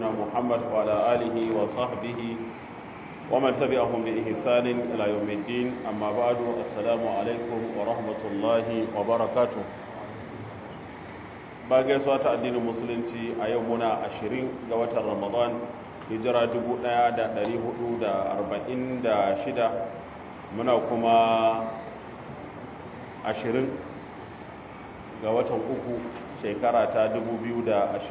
محمد وعلى آله وصحبه ومن تبعهم بإحسان إلى يوم الدين أما بعد السلام عليكم ورحمة الله وبركاته bagai suwa ta addinin musulunci a yau muna ashirin ga watan ramadan hijira 1446 muna kuma ashirin ga watan uku shekara ta 2025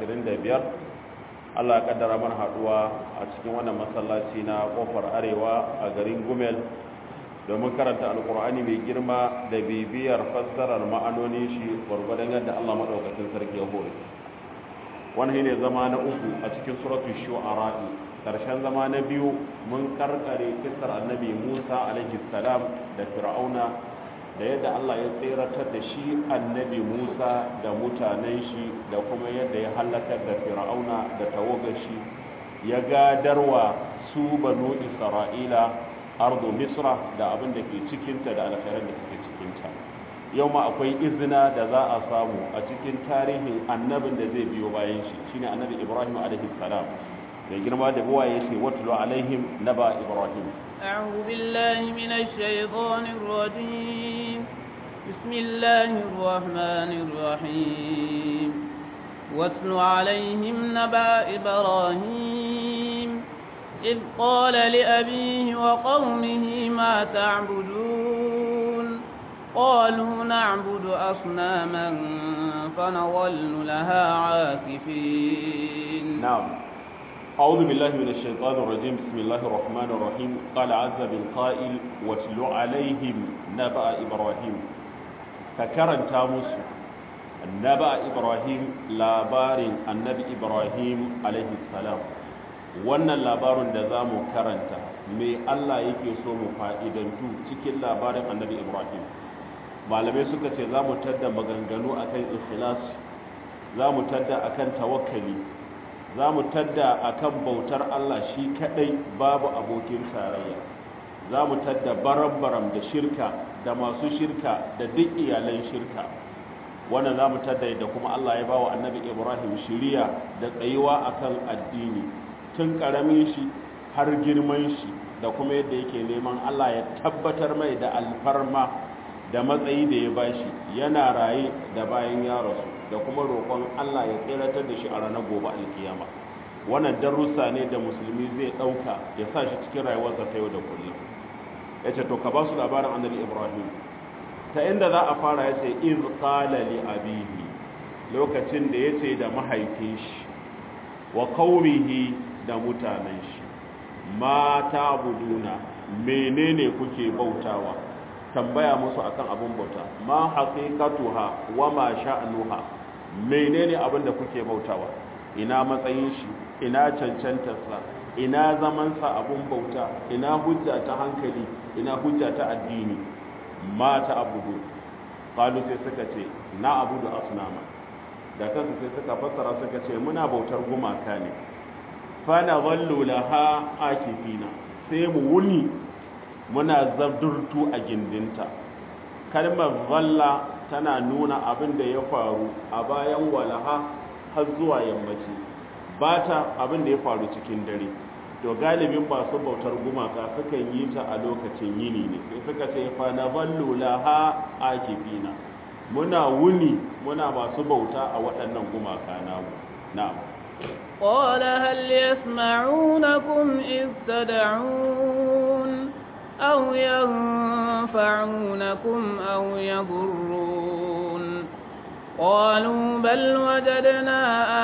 allah ya kaddara mana haduwa a cikin wannan masallaci na kofar arewa a garin gumel domin karanta alkur'ani mai girma da bibiyar fassarar ma'anonin shi gwargwadon yadda allah maɗaukacin sarki ya hore wani ne zama na uku a cikin suratun shu'ara'i ƙarshen zama na biyu mun karkare kisar annabi musa alaihi salam da fir'auna da yadda allah ya tseratar da shi annabi musa da mutanen shi da kuma yadda ya halakar da fir'auna da tawagar shi ya gadarwa su banu isra'ila ardu misra da abin da ke cikinta da alkhairar da suke cikinta yau ma akwai izina da za a samu a cikin tarihin annabin da zai biyo bayan shi shine annabi ibrahim alaihi salam da girma da buwa ya ce watulu alaihim naba ibrahim أعوذ بالله من الشيطان الرجيم بسم الله الرحمن الرحيم واتل عليهم نبأ إبراهيم إذ قال لأبيه وقومه ما تعبدون قالوا نعبد أصناما فنظل لها عاكفين نعم أعوذ بالله من الشيطان الرجيم بسم الله الرحمن الرحيم قال عز بالقائل واتل عليهم نبأ إبراهيم فكرن تاموس نبأ إبراهيم لابار النبي إبراهيم عليه السلام wannan labarin da za mu karanta mai Allah yake so mu fa'idantu cikin labarin annabi Ibrahim malamai suka ce za mu tadda maganganu akan ikhlas za mu tadda akan tawakkali za mu tadda akan bautar Allah shi kadai babu abokin tarayya za mu tadda baram-baram da shirka da masu shirka da duk iyalan shirka wannan za mu tadda da kuma Allah ya bawa annabi Ibrahim shiriya da tsayuwa akan addini tun karamin shi har girman shi da kuma yadda yake neman Allah ya tabbatar mai da alfarma da matsayi da ya bashi yana raye da bayan ya rasu da kuma roƙon Allah ya tseratar da shi a ranar gobe alkiyama wannan darussa ne da musulmi zai ɗauka ya sa shi cikin rayuwarsa ta yau da kullum ya ce to ka ba su labarin annabi ibrahim ta inda za a fara ya ce iz qala li abihi lokacin da ya ce da mahaifin shi wa qaumihi da mutanen shi ma ta'buduna menene kuke bautawa tambaya musu akan abun bauta ma haqiqatuha wa ma sha'nuha menene abin da kuke bautawa ina matsayin shi ina cancantarsa ina zamansa abun bauta ina hujja ta hankali ina hujja ta addini ma ta abudu qalu sai suka ce na abudu asnama da kansu sai suka fassara suka ce muna bautar gumaka ne fa na zallu laha akifina sai mu wuni muna zabdurtu a gindinta kalmar zalla tana nuna abin da ya faru a bayan walaha har zuwa yammaci ba ta abin da ya faru cikin dare to galibin masu bautar gumaka sukan yi ta a lokacin yini ne sai suka ce fa na ballu laha akifina muna wuni muna masu bauta a waɗannan gumaka namu na'am قال هل يسمعونكم إذ تدعون أو ينفعونكم أو يضرون قالوا بل وجدنا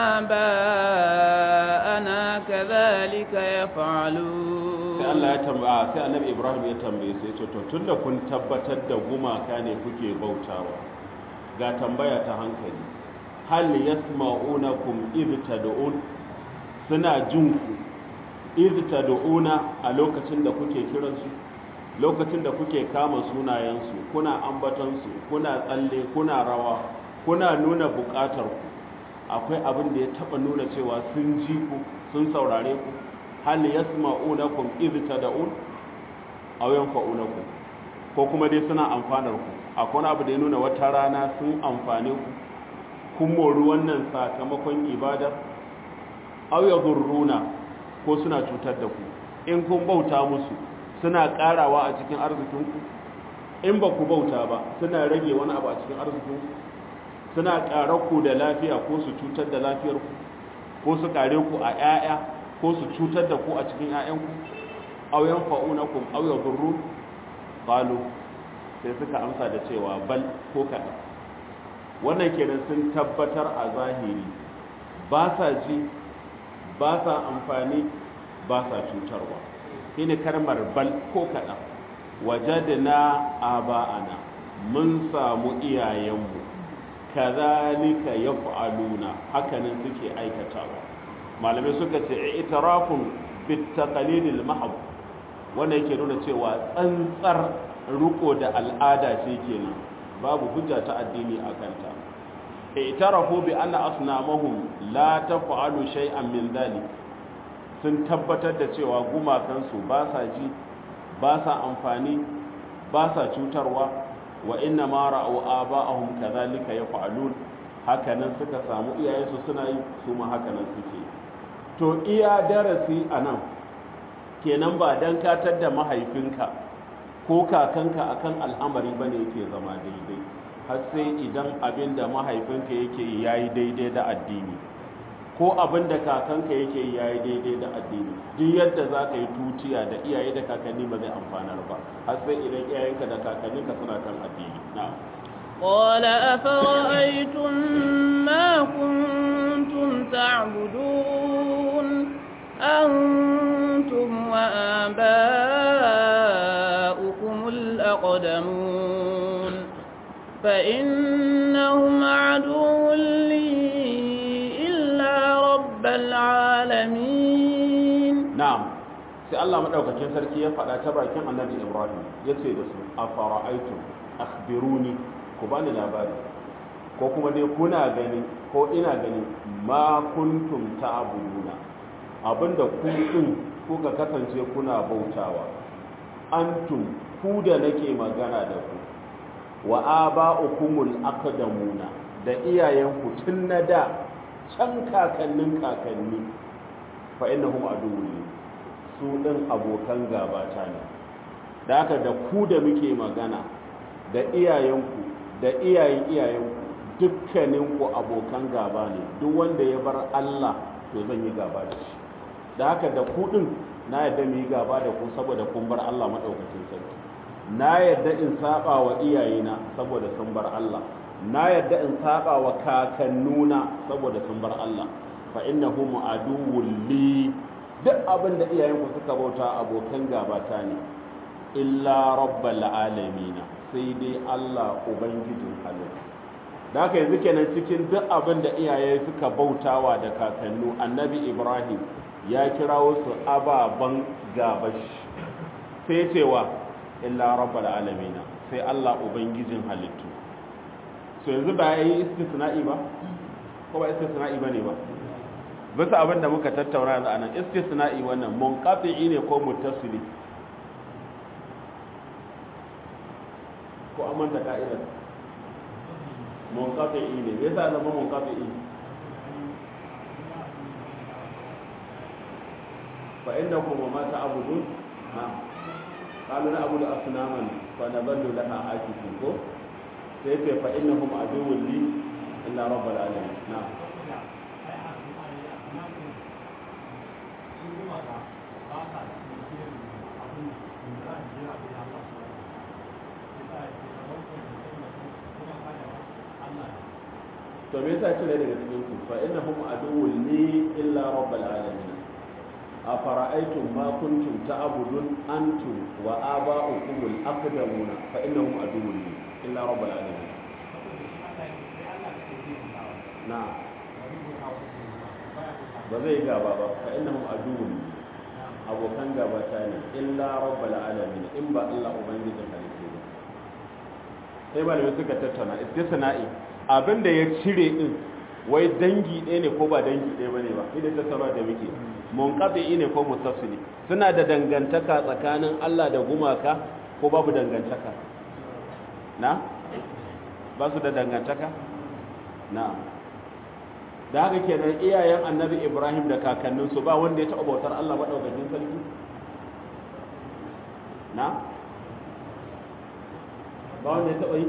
آباءنا كذلك يفعلون sai Allah ya tambaya sai Annabi Ibrahim ya tambaye sai ce to tunda kun tabbatar da gumaka ne kuke bautawa ga tambaya ta hankali hal yasma'unakum id tad'un suna jin ku id tad'una a lokacin da kuke kiransu lokacin da kuke kama sunayensu kuna ambatansu kuna tsalle kuna rawa kuna nuna bukatar ku akwai abin da ya taba nuna cewa sun ji ku sun saurare ku hal yasma'unakum idh tad'un aw yanfa'unakum ko kuma dai suna amfanar ku akwai wani abu da ya nuna wata rana sun amfane ku kun mori wannan sakamakon ibadar aw yadurruna ko suna cutar da ku in kun bauta musu suna karawa a cikin arzikinku in ba ku bauta ba suna rage wani abu a cikin arzikinku suna ƙarar ku da lafiya ko su cutar da lafiyarku ko su kare ku a 'ya'ya ko su cutar da ku a cikin 'ya'yanku aw yanfa'unakum aw yadurrun qalu sai suka amsa da cewa bal ko kaɗan wannan kenan sun tabbatar a zahiri ba sa ji ba sa amfani ba sa cutarwa shine kalmar bal ko kaɗan wajadna aba'ana mun samu iyayenmu kazalika yaf'aluna hakanan suke aikatawa malamai suka ce itirafun bitaqalidil mahab wanda yake nuna cewa tsantsar riko da al'ada ce kenan babu hujja ta addini a kanta i'tarafu bi anna asnamahum la taf'alu shay'an min dhalik sun tabbatar da cewa gumakansu ba sa ji ba sa amfani ba sa cutarwa wa inna ma ra'u aba'ahum kadhalika yaf'alun hakanan suka samu iyayensu suna yi su ma hakanan suke to iya darasi anan kenan ba dan katar da mahaifinka ko kakanka akan al'amari bane yake zama daidai har sai idan abin da mahaifinka yake yi yayi daidai da addini ko abin da kakanka yake yi yayi daidai da addini duk yadda za ka yi tutiya da iyaye da kakanni ba zai amfanar ba har sai idan iyayenka da kakanninka suna kan addini na'am قال أفرأيتم ما كنتم تعبدون أنتم وآباؤكم الأقدمون فإنهم عدو لي إلا رب العالمين na'am sai Allah madaukakin sarki ya faɗa ta bakin Annabi Ibrahim yace da su afara'aytum akhbiruni ku bani labari ko kuma dai kuna gani ko ina gani ma kuntum ta'buduna abinda ku din kuka kasance kuna bautawa antum ku da nake magana da ku wa aba'ukumul aqdamuna da iyayenku tun na da can kakannin kakanni fa innahum aduwwi su din abokan gabata ne da haka da ku da muke magana da iyayenku da iyayen iyayenku dukkaninku abokan gaba ne duk wanda ya bar Allah to zan yi gaba da shi da haka da ku din na yadda mu yi gaba da ku saboda kun bar Allah madaukakin sarki na yadda in saba wa iyayena saboda sun bar Allah na yadda in saba wa kakannuna saboda sun bar Allah fa innahum aduwwul li duk abin da iyayenku suka bauta abokan gabata ne illa rabbal alamin sai dai Allah ubangijin halittu da haka yanzu kenan cikin duk abin da iyaye suka bautawa da kakannu annabi Ibrahim ya kirawo su ababan gabashi sai cewa illa rabbal alamin sai Allah ubangijin halittu so yanzu ba yayi istisna'i ba ko ba istisna'i bane ba bisa abin da muka tattauna yanzu anan istisna'i wannan munqati'i ne ko muttasili ko amman da ka'idar munqati'i ne yasa zama munqati'i fa innakum wa ma ta'budun ha qalu na'budu asnaman fa naballu laha akifun ko sai ce fa innahum aduwwun li illa rabbal alamin na'am to me yasa cire daga cikin ku fa innahum aduwwun li illa rabbal alamin afara'aytum ma kuntum ta'budun antum wa aba'ukum al-aqdamuna fa innahum aduwwun li illa rabbal alamin na'am ba zai gaba ba fa innahum aduwwun li abokan gaba ta ne illa rabbal alamin in ba Allah ubangijin halittu ba sai malamai suka tattauna istisna'i abinda ya cire din wai dangi ɗaya ne ko ba dangi ɗaya bane ba idan tattauna da muke munqati ne ko mutasili suna da dangantaka tsakanin Allah da gumaka ko babu dangantaka na ba su da dangantaka na da haka kenan iyayen annabi ibrahim da kakanninsu ba wanda ya taɓa bautar allah maɗaukakin sarki na ba wanda ya taɓa yi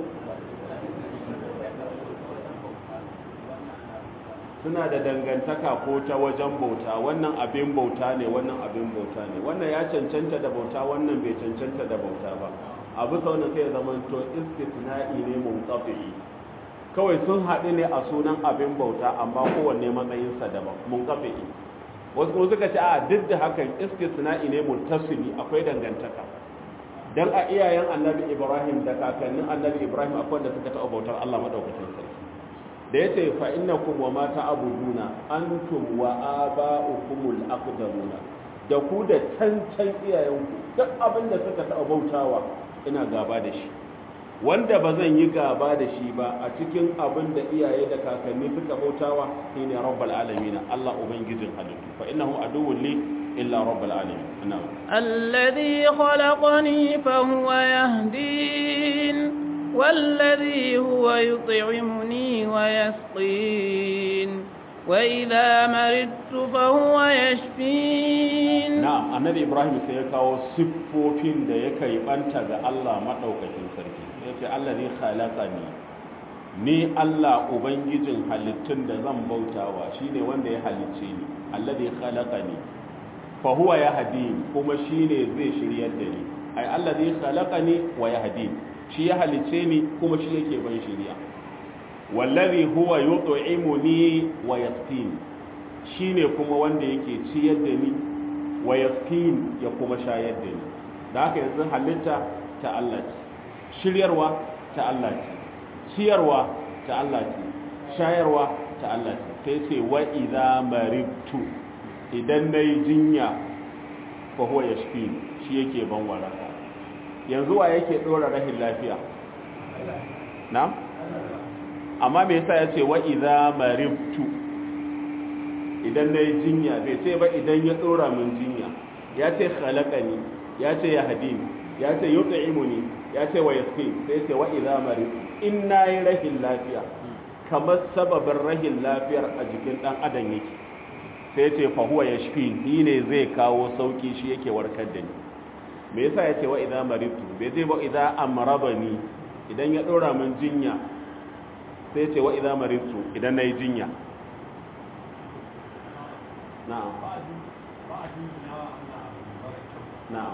suna da dangantaka ko ta wajen bauta wannan abin bauta ne wannan abin bauta ne wannan ya cancanta da bauta wannan bai cancanta da bauta ba a bisa wannan sai ya zama to istisna'i ne munqati kawai sun haɗu ne a sunan abin bauta amma kowanne matsayinsa daban munqati wasu kuma suka ce a duk da hakan istisna'i ne muttasili akwai dangantaka dan a iyayen annabi ibrahim da kakannin annabi ibrahim akwai da suka taɓa bautar allah maɗaukacin sarki da ya ce fa innakum wa ma ta'buduna antum wa aba'ukumul aqdamuna da ku da cancan iyayenku duk abin da suka taɓa bautawa ina gaba da shi wanda ba zan yi gaba da shi ba a cikin abin da iyaye da kakanni suka bautawa shine rabbul alamin Allah ubangijin halittu fa innahu aduwwun li illa rabbul alamin na'am الذي خلقني فهو يهدين والذي هو يطعمني ويسقين وإذا مرضت فهو يشفين na'am annabi ibrahim sai ya kawo siffofin da ya kai banta ga Allah madaukakin sarki yace allazi khalaqani ni Allah ubangijin halittun da zan bautawa shine wanda ya halicce ni allazi khalaqani fa huwa yahdi kuma shine zai shiryar da ni ai allazi khalaqani wa yahdi shi ya halicce ni kuma shi yake ban shiriya wallazi huwa yut'imuni wa yasqini shine kuma wanda yake ciyar da ni wa yasqin ya kuma shayar da ni da haka yanzu halitta ta Allah ce shiryarwa ta Allah ce ciyarwa ta Allah ce shayarwa ta Allah ce sai ce wa idza maribtu idan nayi jinya fa huwa yashfi shi yake ban waraka yanzu wa yake dora rahin lafiya na amma me yasa yace wa idza maribtu idan na yi jinya bai ce ba idan ya tsora min jinya ya ce khalaqani ya ce ya hadini ya ce yut'imuni ya ce wa yasqin sai ce wa idza marid in nayi rahin lafiya kamar sababin rahin lafiyar a jikin dan adam yake sai ce fa huwa yashfi ni ne zai kawo sauki shi yake warkar da ni me yasa ya ce wa idza maridtu bai ce ba idza amrabani idan ya dora min jinya sai ce wa idza maridtu idan nayi jinya na'am na'am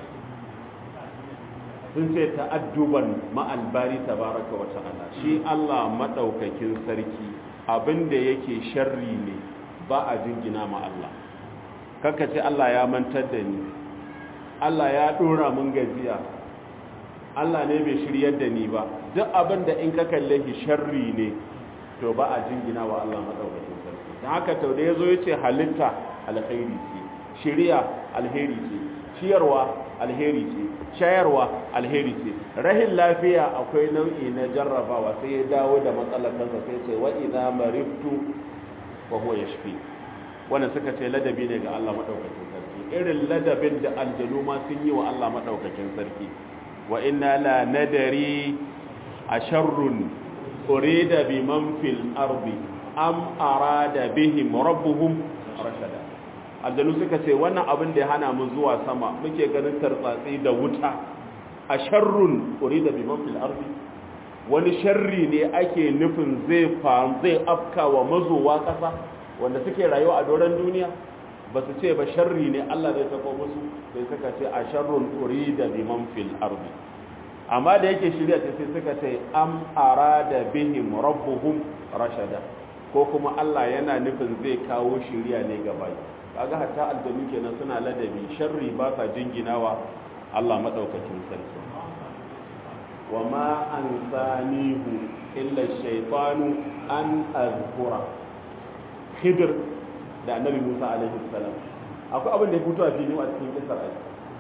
sun ce ta'adduban ma'albari tabaraka wa ta'ala shi Allah madaukakin sarki abinda yake sharri ne ba a jingina ma Allah kaka ce Allah ya mantar da ni Allah ya dora mun gajiya Allah ne bai shiryar da ni ba duk abinda in ka kalle shi sharri ne to ba a jingina wa Allah madaukakin sarki don haka tau da ya zo ya ce halitta alheri ce shirya alheri ce ciyarwa alheri ce shayarwa alheri ce rahin lafiya akwai nau'i na jarrabawa sai ya dawo da matsalar kansa sai ce wa idza mariftu wa huwa yashfi wannan suka ce ladabi ne ga Allah madaukakin sarki irin ladabin da aljanu ma sun yi wa Allah madaukakin sarki wa inna la nadari asharrun urida biman fil ardi am arada bihim rabbuhum rashada aljanu suka ce wannan abin da ya hana mu zuwa sama muke ganin tartsatsi da wuta a sharrun urida biman fil ardi wani sharri ne ake nufin zai fa zai afka wa mazowa kasa wanda suke rayuwa a doron duniya ba su ce ba sharri ne Allah zai sako musu sai suka ce a sharrun urida biman fil ardi amma da yake shirya ta sai suka ce am arada bihim rabbuhum rashada ko kuma Allah yana nufin zai kawo shirya ne gaba kaga hatta aljanu kenan suna ladabi sharri ba sa jinginawa Allah madaukakin sarki wa ma ansanihu illa shaytanu an azkura khidr da annabi Musa alaihi salam akwai abin da ya fito a fili a cikin kisar ai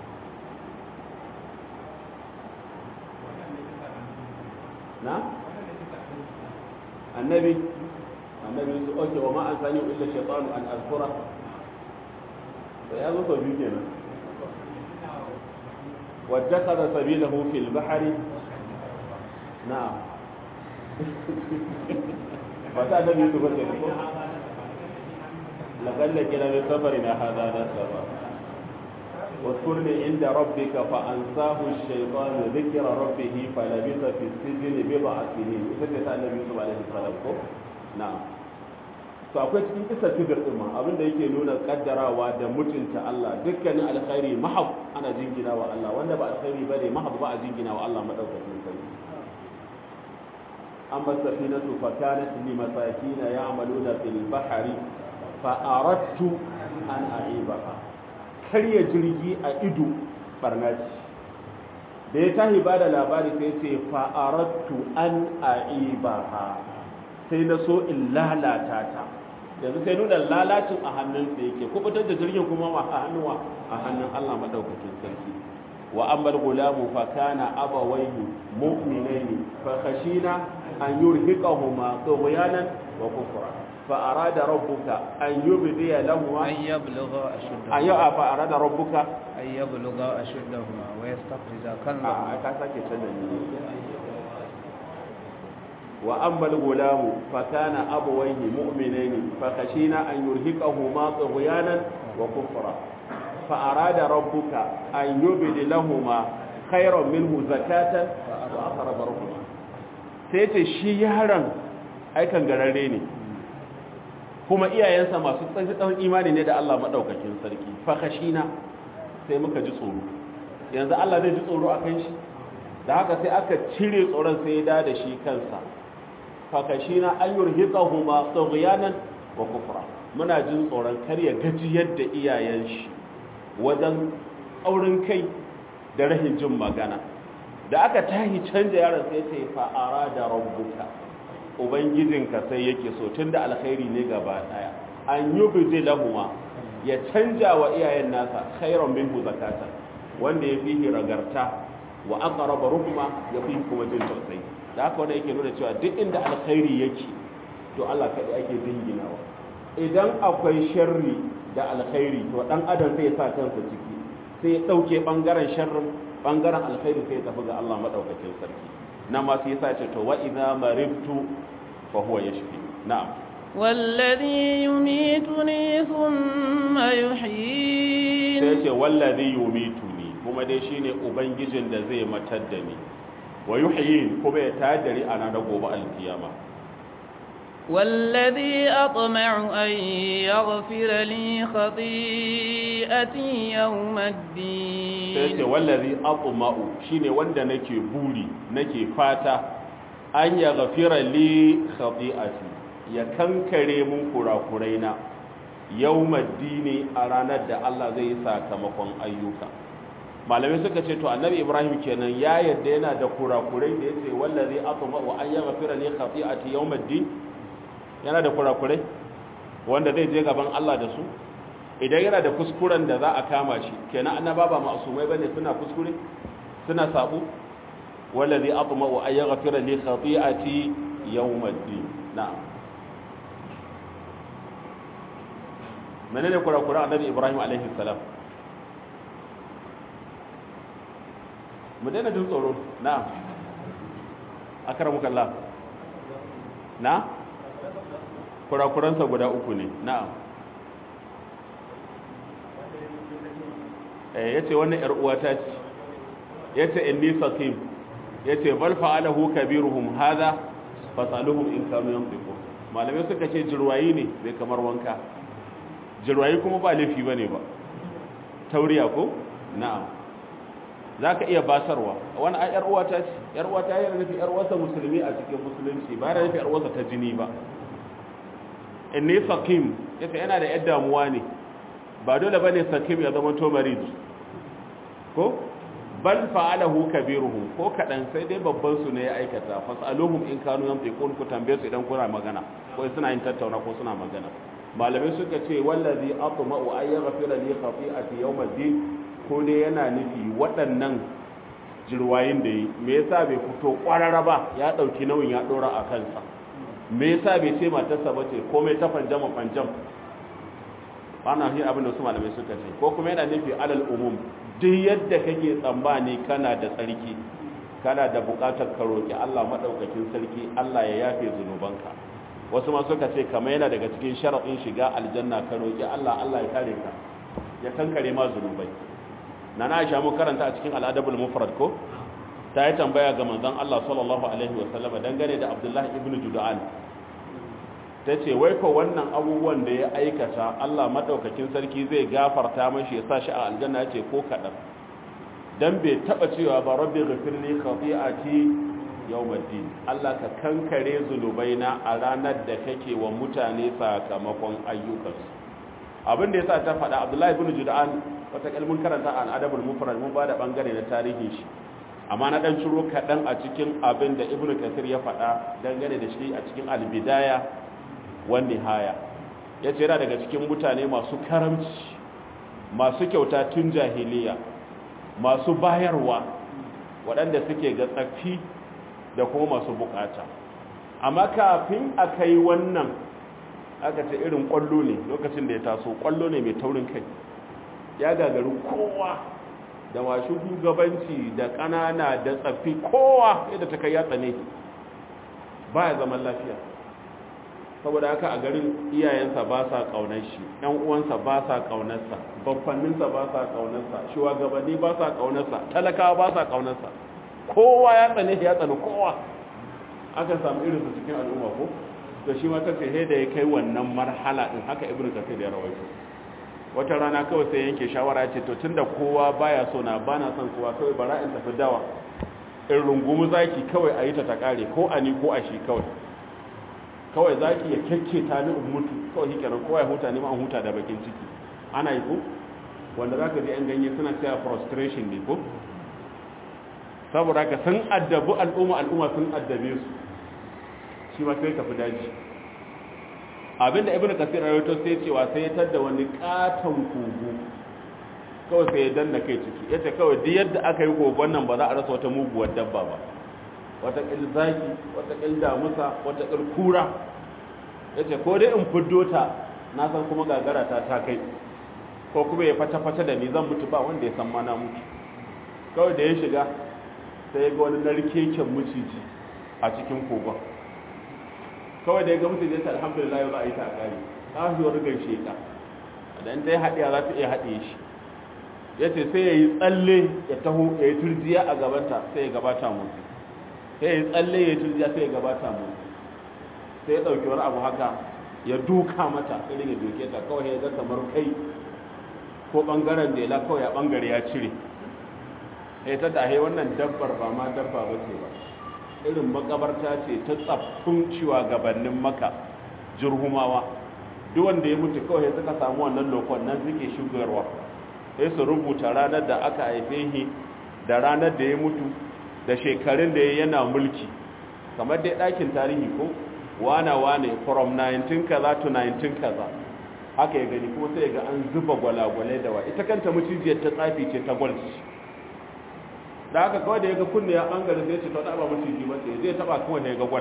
na annabi annabi su oke wa ma an sani illa shaytanu an azkura da ya zo sau biyu kenan واتخذ سبيله في البحر نعم فتا النبي يوسف laqad lakina min safarina hadha nasaba واذكرني عند ربك فأنساه الشيطان ذكر ربه فلبث في السجن بضع سنين ita النبي يوسف عليه السلام ko na'am to akwai cikin kisa kibir din ma abinda yake nuna kaddarawa da mutunta Allah dukkanin alkhairi mahab ana jingina wa Allah wanda ba alkhairi bane mahab ba a jingina wa Allah madaukakin sarki amma safinatu fa kanat li masakin ya'maluna fil bahri fa aradtu an a'ibaha karya jirgi a ido barna ce da ya tahi ba da labari sai ce fa'arattu an a'ibaha sai na so in lalata ta yanzu sai nuna lalacin a hannunsa yake kubutar da jirgin kuma a hannuwa a hannun Allah madaukakin sarki wa ammal gulamu fa kana abawayhi mu'minaini fa khashina an yurhiqahuma tughyanan wa kufra fa arada rabbuka an yubdiya lahum أن يبلغا أشدهما an yau fa arada rabbuka أن يبلغا أشدهما ويستخرجا a كنزهما ka sake canza ne wa ammal gulamu fa kana abawayhi mu'minaini fa khashina an yurhiqahuma tughyanan wa kufra fa arada rabbuka an yubdi lahumma khayran minhu zakatan wa aqrab rahma sai ce shi yaron aikan gararre ne kuma iyayensa masu tsantsan imani ne da Allah madaukakin sarki fa khashina sai muka ji tsoro yanzu Allah zai ji tsoro akan shi da haka sai aka cire tsoron sai ya da da shi kansa fakashina an yurhiqahuma tughyanan wa kufra muna jin tsoron kar ya gaji yadda iyayen shi wajen aurin kai da rahin jin magana da aka tahi canja yaron sai ce fa arada rabbuka ubangijinka sai yake so tunda alkhairi ne gaba daya an yubdi lahuma ya canja wa iyayen nasa khairan minhu zakatan wanda ya fi ragarta wa aqraba ruhma ya fi kuma jin tausayi da haka wanda yake nuna cewa duk inda alkhairi yake to Allah kadai ake dinginawa idan akwai sharri da alkhairi to dan adam zai sa kansa ciki sai ya dauke bangaren sharrin bangaren alkhairi sai ya tafi ga Allah madaukakin sarki nan ma sai yasa ce to wa idza maribtu fa huwa yashfi na'am والذي يميتني ثم يحيين sai ce wallazi yumituni kuma dai shine ubangijin da zai matar da ni wa yuhyin kuma ya tayar da ni a ranar gobe alkiyama والذي أطمع أن يغفر لي خطيئتي يوم sai ce الدين wallazi atma'u shine wanda nake buri nake fata an ya gafira li khati'ati ya kankare mun kurakuraina yawmaddini a ranar da Allah zai yi sakamakon ayyuka malamai suka ce to annabi ibrahim kenan ya yadda yana da kurakurai da yace wallazi atma'u an ya gafira li khati'ati yawmaddin yana da kurakurai wanda zai je gaban Allah da su idan yana da kuskuren da za a kama shi kenan annaba ba ma'asumai bane suna kuskure suna sabu wallazi atma'u an yaghfira li khati'ati yawmiddin na'am menene kurakuran annabi ibrahim alaihi salam mu daina jin tsoro na'am akramuka Allah na kurakuransa guda uku ne na'am eh yace wannan yar uwata ce yace inni sakim yace bal fa'alahu kabiruhum hadha fasaluhum in kanu yanfiqun malamai suka ce jirwayi ne bai kamar wanka jirwayi kuma ba laifi bane ba tauriya ko na'am zaka iya basarwa wani ai yar uwata ce yar uwata yana nufi yar uwarsa musulmi a cikin musulunci ba yana nufi yar uwarsa ta jini ba inni sakim yace yana da yar damuwa ne ba dole bane sakim ya zama to marid ko bal fa'alahu kabiruhum ko kadan sai dai babban su ne ya aikata fasaluhum in kanu yantiqun ku tambaye su idan kuna magana ko suna yin tattauna ko suna magana malamai suka ce wallazi atma'u ay yaghfira li khati'ati yawmiddin ko dai yana nufi waɗannan jirwayin da yi me yasa bai fito kwarara ba ya dauki nauyin ya dora a kansa me yasa bai ce matarsa bace komai ta fanjama fanjam ana shi abin da su malamai suka ce ko kuma yana nufi alal umum duk yadda kake tsammani kana da tsarki kana da bukatar ka roki Allah madaukakin sarki Allah ya yafe zunubanka wasu ma suka ce kamar yana daga cikin sharaɗin shiga aljanna ka roƙi Allah Allah ya kare ka ya kankare ma zunubai na na aisha mu karanta a cikin al'adabul mufrad ko ta yi tambaya ga manzon Allah sallallahu alaihi wasallam dangane da Abdullahi ibn Judan ta ce wai ko wannan abubuwan da ya aikata Allah madaukakin sarki zai gafarta mashi ya sa shi a aljanna ya ce ko kaɗan dan bai taba cewa ba rabbi ghafirli khati'ati yawmiddin Allah ka kankare zunubaina a ranar da kake wa mutane sakamakon ayyukansu abin da yasa ta faɗa Abdullahi ibn Judan wata kalmun karanta an adabul mufrad mun bada bangare na tarihin shi amma na dan ciro kadan a cikin abin da Ibn Kathir ya faɗa dangane da shi a cikin al-bidaya wan nihaya yace yana daga cikin mutane masu karamci masu kyauta tun jahiliya masu bayarwa waɗanda suke ga tsaffi da kuma masu bukata amma kafin a kai wannan aka ce irin kwallo ne lokacin da ya taso kwallo ne mai taurin kai ya gagaru kowa da washe shugabanci da ƙanana da tsaffi kowa yadda ta kai ya tsane ba ya zaman lafiya saboda haka a garin iyayensa ba sa ƙaunar shi ‘yan uwansa ba sa ƙaunarsa babbanninsa ba sa ƙaunarsa shugabanni ba sa ƙaunarsa talakawa ba sa ƙaunarsa kowa ya tsane ya tsane kowa aka samu irinsu cikin al'umma ko da shi ma ta ce da ya kai wannan marhala din haka ibnu kafir ya rawaito wata rana kawai sai yanke shawara ce to tunda kowa baya so na bana son kowa kawai bara in tafi dawa in rungumu zaki kawai a yi ta ta kare ko a ni ko a shi kawai kawai zaki ya kyakke ta ni in mutu kawai shi kenan kowa ya huta ni ma an huta da bakin ciki ana yi ko wanda zaka ji an ganye suna cewa frustration ne ko saboda haka sun addabi al'umma al'umma sun addabe su shi ma sai tafi daji abinda ibnu kasir rawaito sai cewa sai ya tada wani katon kogo kawai sai ya danna kai ciki yace kawai duk yadda aka yi kogon nan ba za a rasa wata muguwar dabba ba wata kil zaki wata kil damusa wata kil kura yace ko dai in fiddo ta na san kuma gagara ta ta kai ko kuma ya fata fata da ni zan mutu ba wanda ya san ma na mutu kawai da ya shiga sai ya ga wani narkeken maciji a cikin kogon kawai da ya ga mutum jinta alhamdulillah yau za a yi ta a ƙari ƙahuwar rigar sheka idan ta yi haɗiya za ta iya haɗe shi ya ce sai ya yi tsalle ya taho ya yi turjiya a gabanta sai ya gabata mu sai ya yi tsalle ya yi turjiya sai ya gabata mu sai ya ɗauki wani abu haka ya duka mata irin ya doke ta kawai ya ga kamar kai ko ɓangaren da ya kawai ya ɓangare ya cire ya ta dahe wannan dabbar ba ma dabba ba ce ba irin makabarta ce ta tsaffin ciwa gabanin maka jirhumawa duk wanda ya mutu kawai suka samu wannan lokon nan suke shugarwa sai su rubuta ranar da aka haife shi da ranar da ya mutu da shekarun da ya yana mulki kamar dai ɗakin tarihi ko wana wane from 19 kaza to 19 kaza haka ya gani kuma sai ga an zuba gwalagwalai da wa ita kanta mucijiyar ta tsafi ce ta gwalci da haka kawai da ya ga kunne ya bangare zai ce ta taba maciji ba ce zai taba kuma da ya ga gwal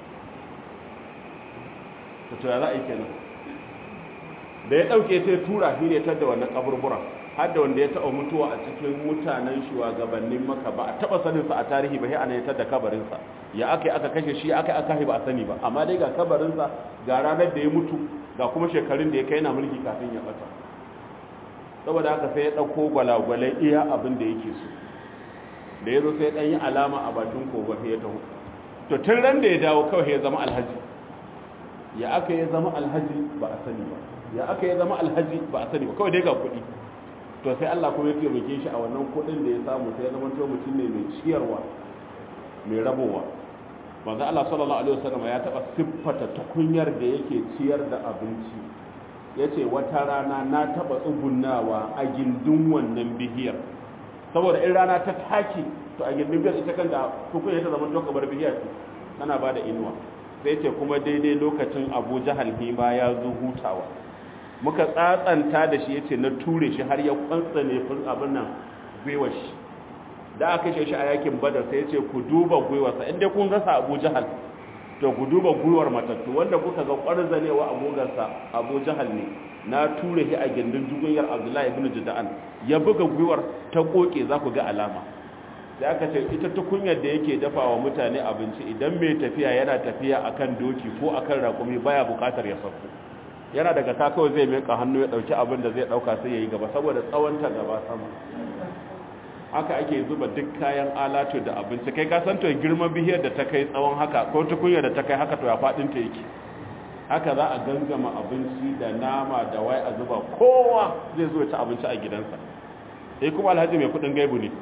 ta tura za a yi kenan da ya ɗauke sai tura shi ne ta da wannan kaburburan har da wanda ya taɓa mutuwa a cikin mutanen shugabannin maka ba a taɓa saninsa a tarihi ba sai ana yi da kabarinsa ya aka yi aka kashe shi aka aka yi ba a sani ba amma dai ga kabarinsa ga ranar da ya mutu ga kuma shekarun da ya kai na mulki kafin ya ɓata saboda haka sai ya ɗauko gwalagwalai iya abin da yake so da ya zo sai ɗan yi alama a bakin kogon ya taho to tun ran da ya dawo kawai ya zama alhaji ya aka ya zama alhaji ba a sani ba ya aka ya zama alhaji ba a sani ba kawai dai ga kuɗi to sai Allah kuma ya taimake shi a wannan kuɗin da ya samu sai ya zama to mutum ne mai ciyarwa mai rabowa manzo Allah sallallahu alaihi wasallam ya taba siffata tukunyar da yake ciyar da abinci yace wata rana na taba tsugunnawa a gindin wannan bihiyar saboda in rana ta taki to a gindin biyar ita kanta tukunya ta zama to kamar bihiyar tana ba da inuwa sai ce kuma daidai lokacin Abu Jahal hima ya zo hutawa muka tsatsanta da shi yace na ture shi har ya kwantsane fun abin nan gwiwar shi da aka kashe shi a yakin badar sai yace ku duba gwiwarsa inda kun rasa Abu Jahal to ku duba gwiwar matattu wanda kuka ga kwarzanewa a gogarsa Abu Jahal ne na ture shi a gindin jugunyar Abdullahi ibn Juda'an ya buga gwiwar ta koke za ku ga alama da aka ce ita tukunyar da yake dafa wa mutane abinci idan mai tafiya yana tafiya akan doki ko akan rakumi baya bukatar ya sauko yana daga ta kawai zai meka hannu ya dauki abin da zai dauka sai yayi gaba saboda tsawonta gaba sama haka ake zuba duk kayan alatu da abinci kai ka san to girman bihiyar da ta kai tsawon haka ko tukunyar da ta kai haka to ya fadin ta yake haka za a gangama abinci da nama da wai a zuba kowa zai zo ci abinci a gidansa sai kuma alhaji mai kudin gaibu ne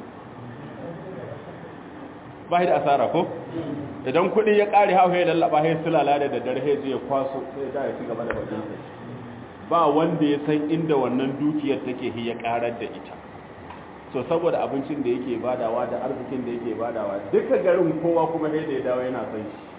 ba da asara ko idan kudi ya kare hau ya lallaba ya sulala da daddare ya je ya kwaso sai da ya ci gaba da bakin ba wanda ya san inda wannan dukiyar take ya karar da ita so saboda abincin da yake badawa da arzikin da yake badawa duka garin kowa kuma sai da ya dawo yana san shi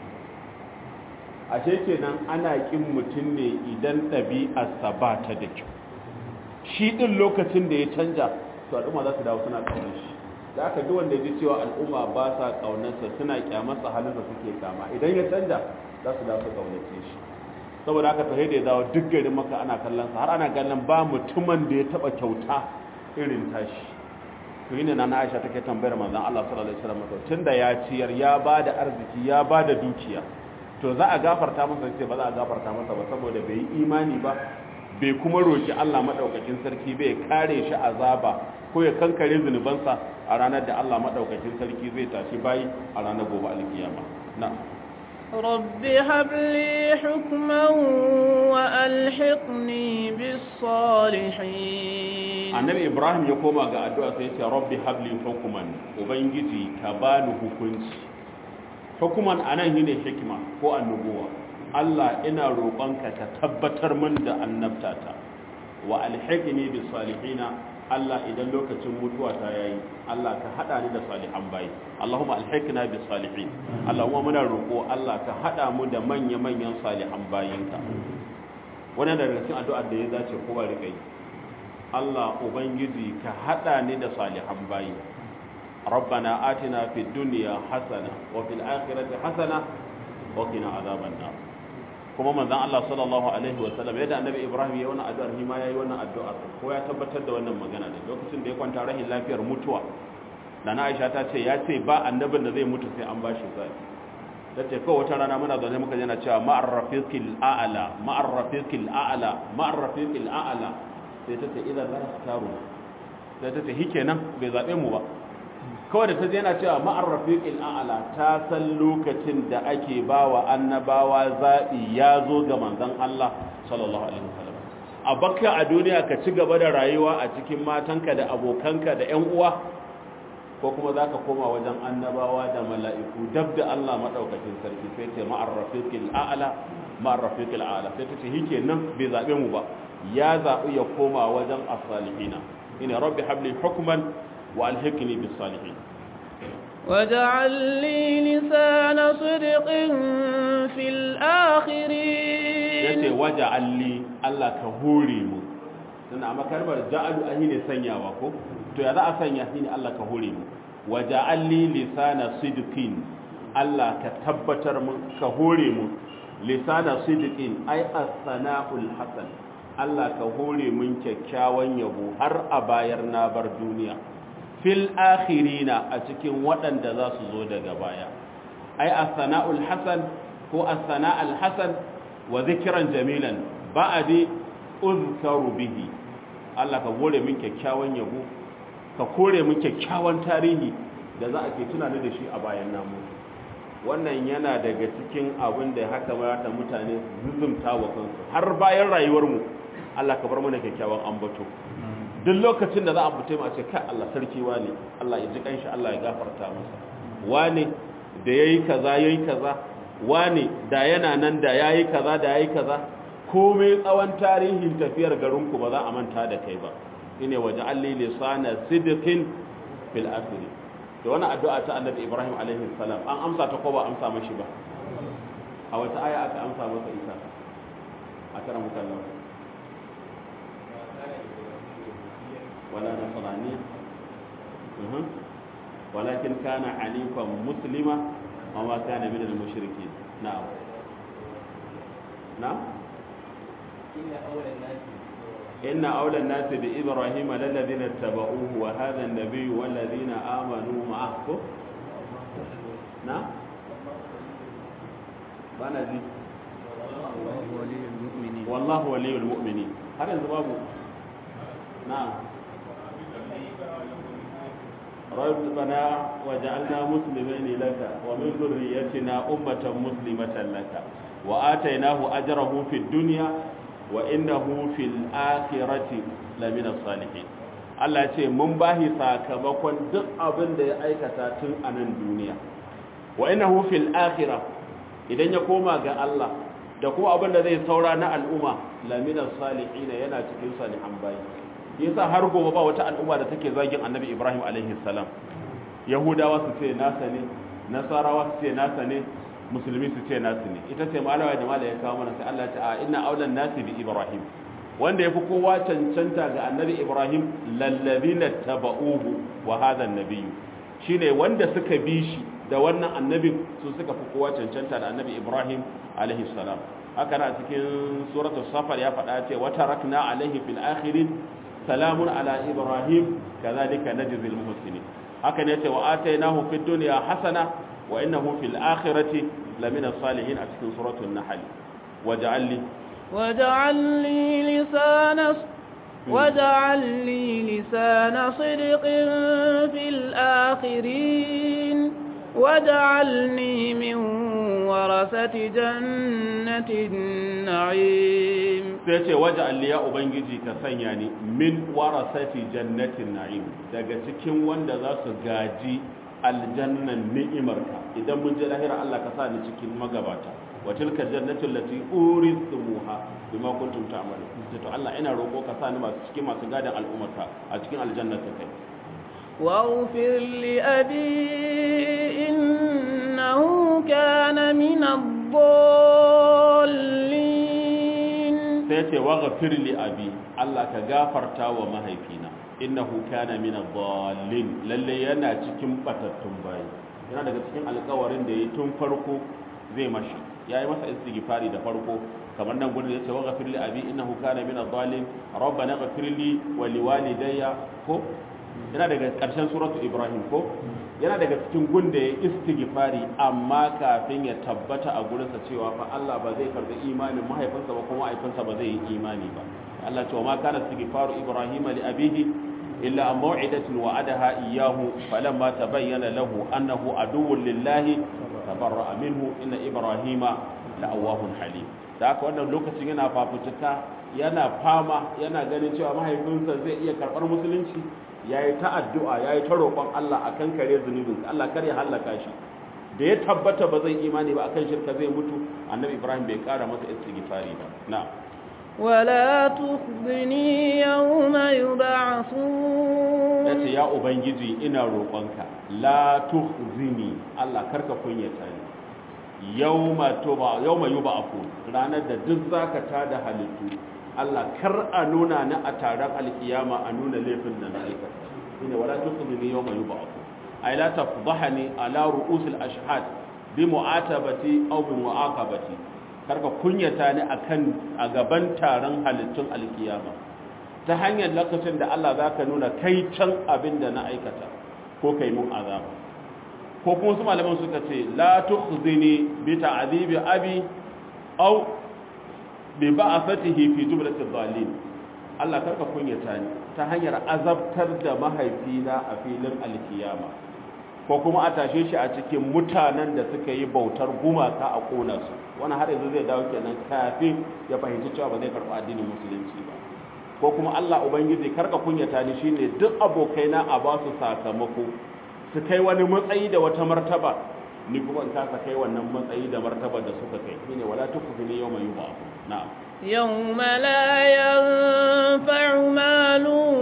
ashe kenan ana kin mutum ne idan ɗabi'arsa ba ta da kyau shi ɗin lokacin da ya canja to al'umma za su dawo suna ƙaunar shi da aka duk wanda ya ji cewa al'umma ba sa ƙaunarsa suna ƙyamarsa halin da suke kama idan ya canja za su dawo su ƙaunace shi saboda haka fahimta ya dawo duk garin maka ana kallon sa har ana kallon ba mutumin da ya taɓa kyauta irin tashi to yi ne na Aisha take tambayar manzon Allah sallallahu alaihi wasallam tunda ya ciyar ya ba da arziki ya ba da dukiya to za a gafarta masa ce ba za a gafarta masa ba saboda bai yi imani ba bai kuma roki Allah madaukakin sarki bai kare shi azaba ko ya kankare zunubansa a ranar da Allah madaukakin sarki zai tashi bayi a ranar gobe alkiyama na رب هب لي حكما وألحقني بالصالحين annabi ibrahim ya koma ga addu'a sai ya ce rabbi habli hukuman ubangiji ka bani hukunci hukuman anan shine hikima ko annubuwa Allah ina roƙonka ka tabbatar min da annabtata wa alhiqni bis salihina Allah idan lokacin mutuwa ta yayi Allah ka hada ni da salihan bayi Allahumma alhiqna bis salihin Allahumma muna roƙo Allah ka hada mu da manya manyan salihan bayinka wannan daga cikin addu'ar da ya dace kowa rika yi Allah ubangiji ka hada ni da salihan bayi ربنا آتنا في الدنيا حسنة وفي الآخرة حسنة وقنا عذاب النار kuma manzon Allah sallallahu alaihi wa sallam yadda annabi Ibrahim ya wannan addu'ar shi ma yayi wannan addu'ar ko ya tabbatar da wannan magana ne lokacin da ya kwanta rahin lafiyar mutuwa Nana Aisha ta ce ya ce ba annabin da zai mutu sai an bashi zai ta ce kawai wata rana muna zaune muka yana cewa ma'ar rafiqil a'la ma'ar rafiqil a'la ma'ar rafiqil a'la sai ta ce idan la taru sai ta ce hikenan bai zabe mu ba kawai da ta yana cewa ma'ar rafiqil a'la ta san lokacin da ake bawa annabawa zabi ya zo ga manzon Allah sallallahu alaihi wasallam a bakka a duniya ka ci gaba da rayuwa a cikin matanka da abokanka da ƴan uwa ko kuma zaka koma wajen annabawa da mala'iku dab da Allah madaukakin sarki sai ce ma'ar rafiqil a'la ma'ar rafiqil a'la sai ta ce hike nan bai zabe mu ba ya zabi ya koma wajen as-salihina ina rabbi habli hukman وألحقني بالصالحين واجعل لي لسان صدق في الآخرين yace waja'al li Allah ka hore mu dan amma kalmar ja'alu ahi ne sanyawa ko to ya za a sanya shi ne Allah ka hore mu waja'al li lisana sidqin Allah ka tabbatar mu ka hore mu lisana sidqin ai as-sana'ul hasan Allah ka hore mun kyakkyawan yabo har a bayar na bar duniya fil akhirina a cikin waɗanda za su zo daga baya ai as-sana'ul hasan ko as-sana'al hasan wa zikran jamilan ba'di uzkaru bihi Allah ka gore min kyakkyawan yabo ka kore min kyakkyawan tarihi da za a ke tunani da shi a bayan namu wannan yana daga cikin abin da haka mata mutane zuzumta wa kansu har bayan rayuwarmu Allah ka bar mana kyakkyawan ambato duk lokacin da za a fito ma ce kai Allah sarki wane Allah ya ji kanshi Allah ya gafarta masa wane da yayi kaza yayi kaza wane da yana nan da yayi kaza da yayi kaza komai tsawon tarihin tafiyar garin ku ba za a manta da kai ba ine waje alli lisana sidqin fil akhir to wannan addu'a ta annabi Ibrahim alaihi salam an amsa ta ko ba amsa mashi ba a wata aya aka amsa masa ita a karan mukallaf ولا نصرانية أه. ولكن كان حنيفا مسلما وما كان من المشركين نعم نعم إن أول الناس inna awla an-nasi bi ibrahima lalladhina tabauhu wa hadha an-nabiyyu walladhina amanu ma'ahu na bana ji wallahu waliyul mu'minin har yanzu babu na'am ربنا وجعلنا مسلمين لك ومن ذريتنا أمة مسلمة لك وآتيناه أجره في الدنيا وإنه في الآخرة لمن الصالحين Allah ce mun bahi sakamakon duk abin da ya aikata tun a nan duniya wa innahu fil akhirah idan ya koma ga Allah da kuma abin da zai saura na al'umma lamina salihin yana cikin salihan bayi yasa har gobe ba wata al'umma da take zagin annabi ibrahim alaihi salam yahudawa su ce nasa ne nasarawa su ce nasa ne musulmi su ce nasu ne ita ce malawa da malaya ya kawo mana sai Allah ta a inna aulan nasi bi ibrahim wanda yafi kowa cancanta ga annabi ibrahim lallazina tabauhu wa hadha annabiyyu shine wanda suka bi shi da wannan annabin su suka fi kowa cancanta da annabi ibrahim alaihi salam haka na cikin suratul safar ya faɗa ce wa tarakna alaihi fil akhirin salamun ala ibrahim kazalika najzil muhsinin haka ne ce wa atainahu fid dunya hasana wa innahu fil akhirati lamina salihin a cikin suratul nahl waj'al li waj'al li lisana waj'al li lisana sidqin fil akhirin waj'alni min warasati jannatin na'im sai ce waje alliya ubangiji ka sanya ni min warasati jannatin na'im daga cikin wanda za su gaji aljannan ni'imarka idan mun je lahira Allah ka sa ni cikin magabata wa tilka jannatul lati urithumuha bima kuntum ta'malun sai to Allah ina roko ka sa ni masu cikin masu gadan al'ummarka a cikin aljannata kai واغفر لأبي إنه كان من الضالين sai ce waghfir li abi Allah ka gafarta wa mahaifina innahu kana min adh-dhallin lalle yana cikin batattun bayi yana daga cikin alƙawarin da yayi tun farko zai mashi yayi masa istighfari da farko kamar nan gurin yace waghfir li abi innahu kana min adh-dhallin rabbana ighfir li wa liwalidayya ko yana daga ƙarshen suratu ibrahim ko yana daga cikin gunda ya istighfari amma kafin ya tabbata a gurinsa cewa fa Allah ba zai karbi imanin mahaifinsa ba kuma mahaifinsa ba zai yi imani ba Allah cewa ma kana istighfaru ibrahim li abihi illa an maw'idatin wa'adaha iyyahu falamma tabayyana lahu annahu aduwwun lillahi tabarra'a minhu inna ibrahima la'awwahun halim da haka wannan lokacin yana fafutuka yana fama yana ganin cewa mahaifinsa zai iya karɓar musulunci ya yi ta addu'a ya yi ta roƙon Allah a kan kare zunubinsa Allah kar ya hallaka shi da ya tabbata ba zai imani ba akan shirka zai mutu annabi ibrahim bai ƙara masa istighfari ba na ولا تخزني يوم يبعثون yace ya ubangiji ina roƙonka la tuhzini Allah karka kunyata ni yawma tuba yawma yub'afu ranar da duk zaka tada halittu Allah kar a nuna ni a taron alkiyama a nuna laifin da na aikata shine wala tusmini yawma yub'ath ay la tafdhahani ala ru'usil ashhad bi mu'atabati aw bi mu'aqabati karka kunyata ni akan a gaban taron halittun alkiyama ta hanyar lokacin da Allah zaka nuna kai can abin da na aikata ko kai mun azaba ko kuma su malaman suka ce la tukhzini bi ta'dibi abi aw bi ba'athatihi fi jumlati dhalin Allah karka kunyata ni ta hanyar azabtar da mahaifina a filin alkiyama ko kuma a tashe shi a cikin mutanen da suka yi bautar gumaka a kona su wani har yanzu zai dawo kenan kafin ya fahimci cewa ba zai karɓi addinin musulunci ba ko kuma Allah ubangiji karka kunyata ni shine duk abokaina a ba su sakamako su kai wani matsayi da wata martaba ni kuma in kasa kai wannan matsayi da martaba da suka kai shine wala tukfini yawma yuba na'am يوم لا ينفع مال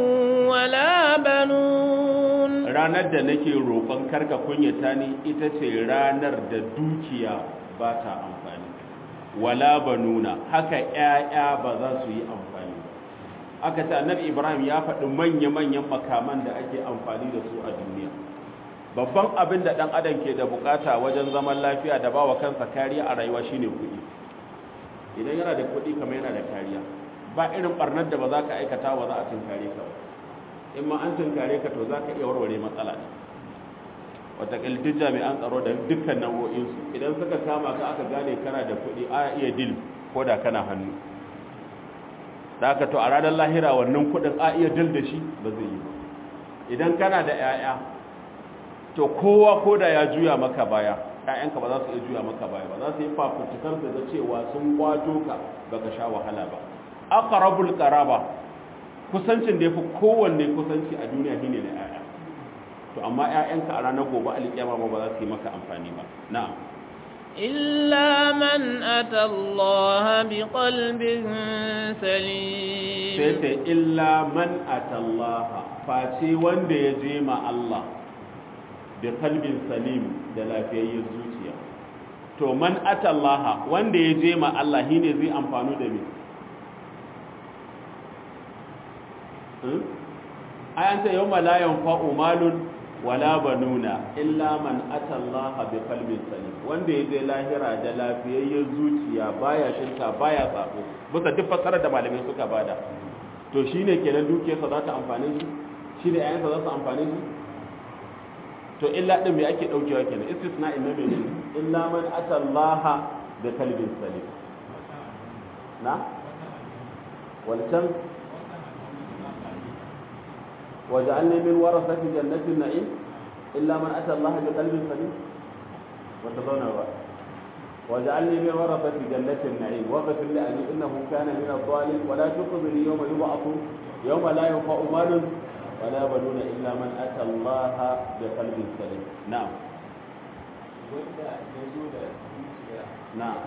ولا بنون ranar da nake roƙon karka kunyata ni ita ce ranar da dukiya ba ta amfani wala banuna haka ƴaƴa ba za su yi amfani aka ce annabi ibrahim ya faɗi manya-manyan makaman da ake amfani da su a duniya babban abin da ɗan adam ke da bukata wajen zaman lafiya da bawa kansa kariya a rayuwa shine kuɗi idan yana da kuɗi kamar yana da kariya ba irin barnar da ba za ka aikata ba za a tunkare ka ba in ma an tunkare ka to za ka iya warware matsala ne wataƙil duk jami'an tsaro da dukkan nau'o'insu idan suka kama ka aka gane kana da kuɗi a iya dil ko da kana hannu da aka to a ranar lahira wannan kuɗin a iya dil da shi ba zai yi ba idan kana da 'ya'ya to kowa ko da ya juya maka baya ƴaƴanka ba za su iya juya maka baya ba za su yi fafutukar da cewa sun kwato ka baka sha wahala ba aqrabul qaraba kusancin da yafi kowanne kusanci a duniya shine da ƴaƴa to amma ƴaƴanka a ranar gobe alƙiyama ba za su yi maka amfani ba na'am إلا من أتى الله بقلب سليم sai sai illa man atallaha face wanda ya je ma Allah da kalbin salim da lafiyayyen zuciya to man atallaha wanda ya je ma Allah shine zai amfanu da me ayan ta yawma la yanfa'u malun wala banuna illa man atallaha bi qalbin salim wanda ya je lahira da lafiyayyen zuciya baya shirka baya sabo bisa duk fasarar da malamai suka bada to shine kenan dukiyarsa za ta amfane shi shine ayansa za su amfane shi to illa din me ake daukewa kenan istisna inna me ne illa man atallaha bi qalbin salim na walcan وجعلني من ورثة جنة النعيم إلا من أتى الله بقلب سليم وتظن وجعلني من ورثة جنة النعيم واغفر لأبي إنه كان من الظالم ولا تخزني يوم يبعث يوم لا ينفع مال ولا بنون إلا من أتى الله بقلب سليم نعم نعم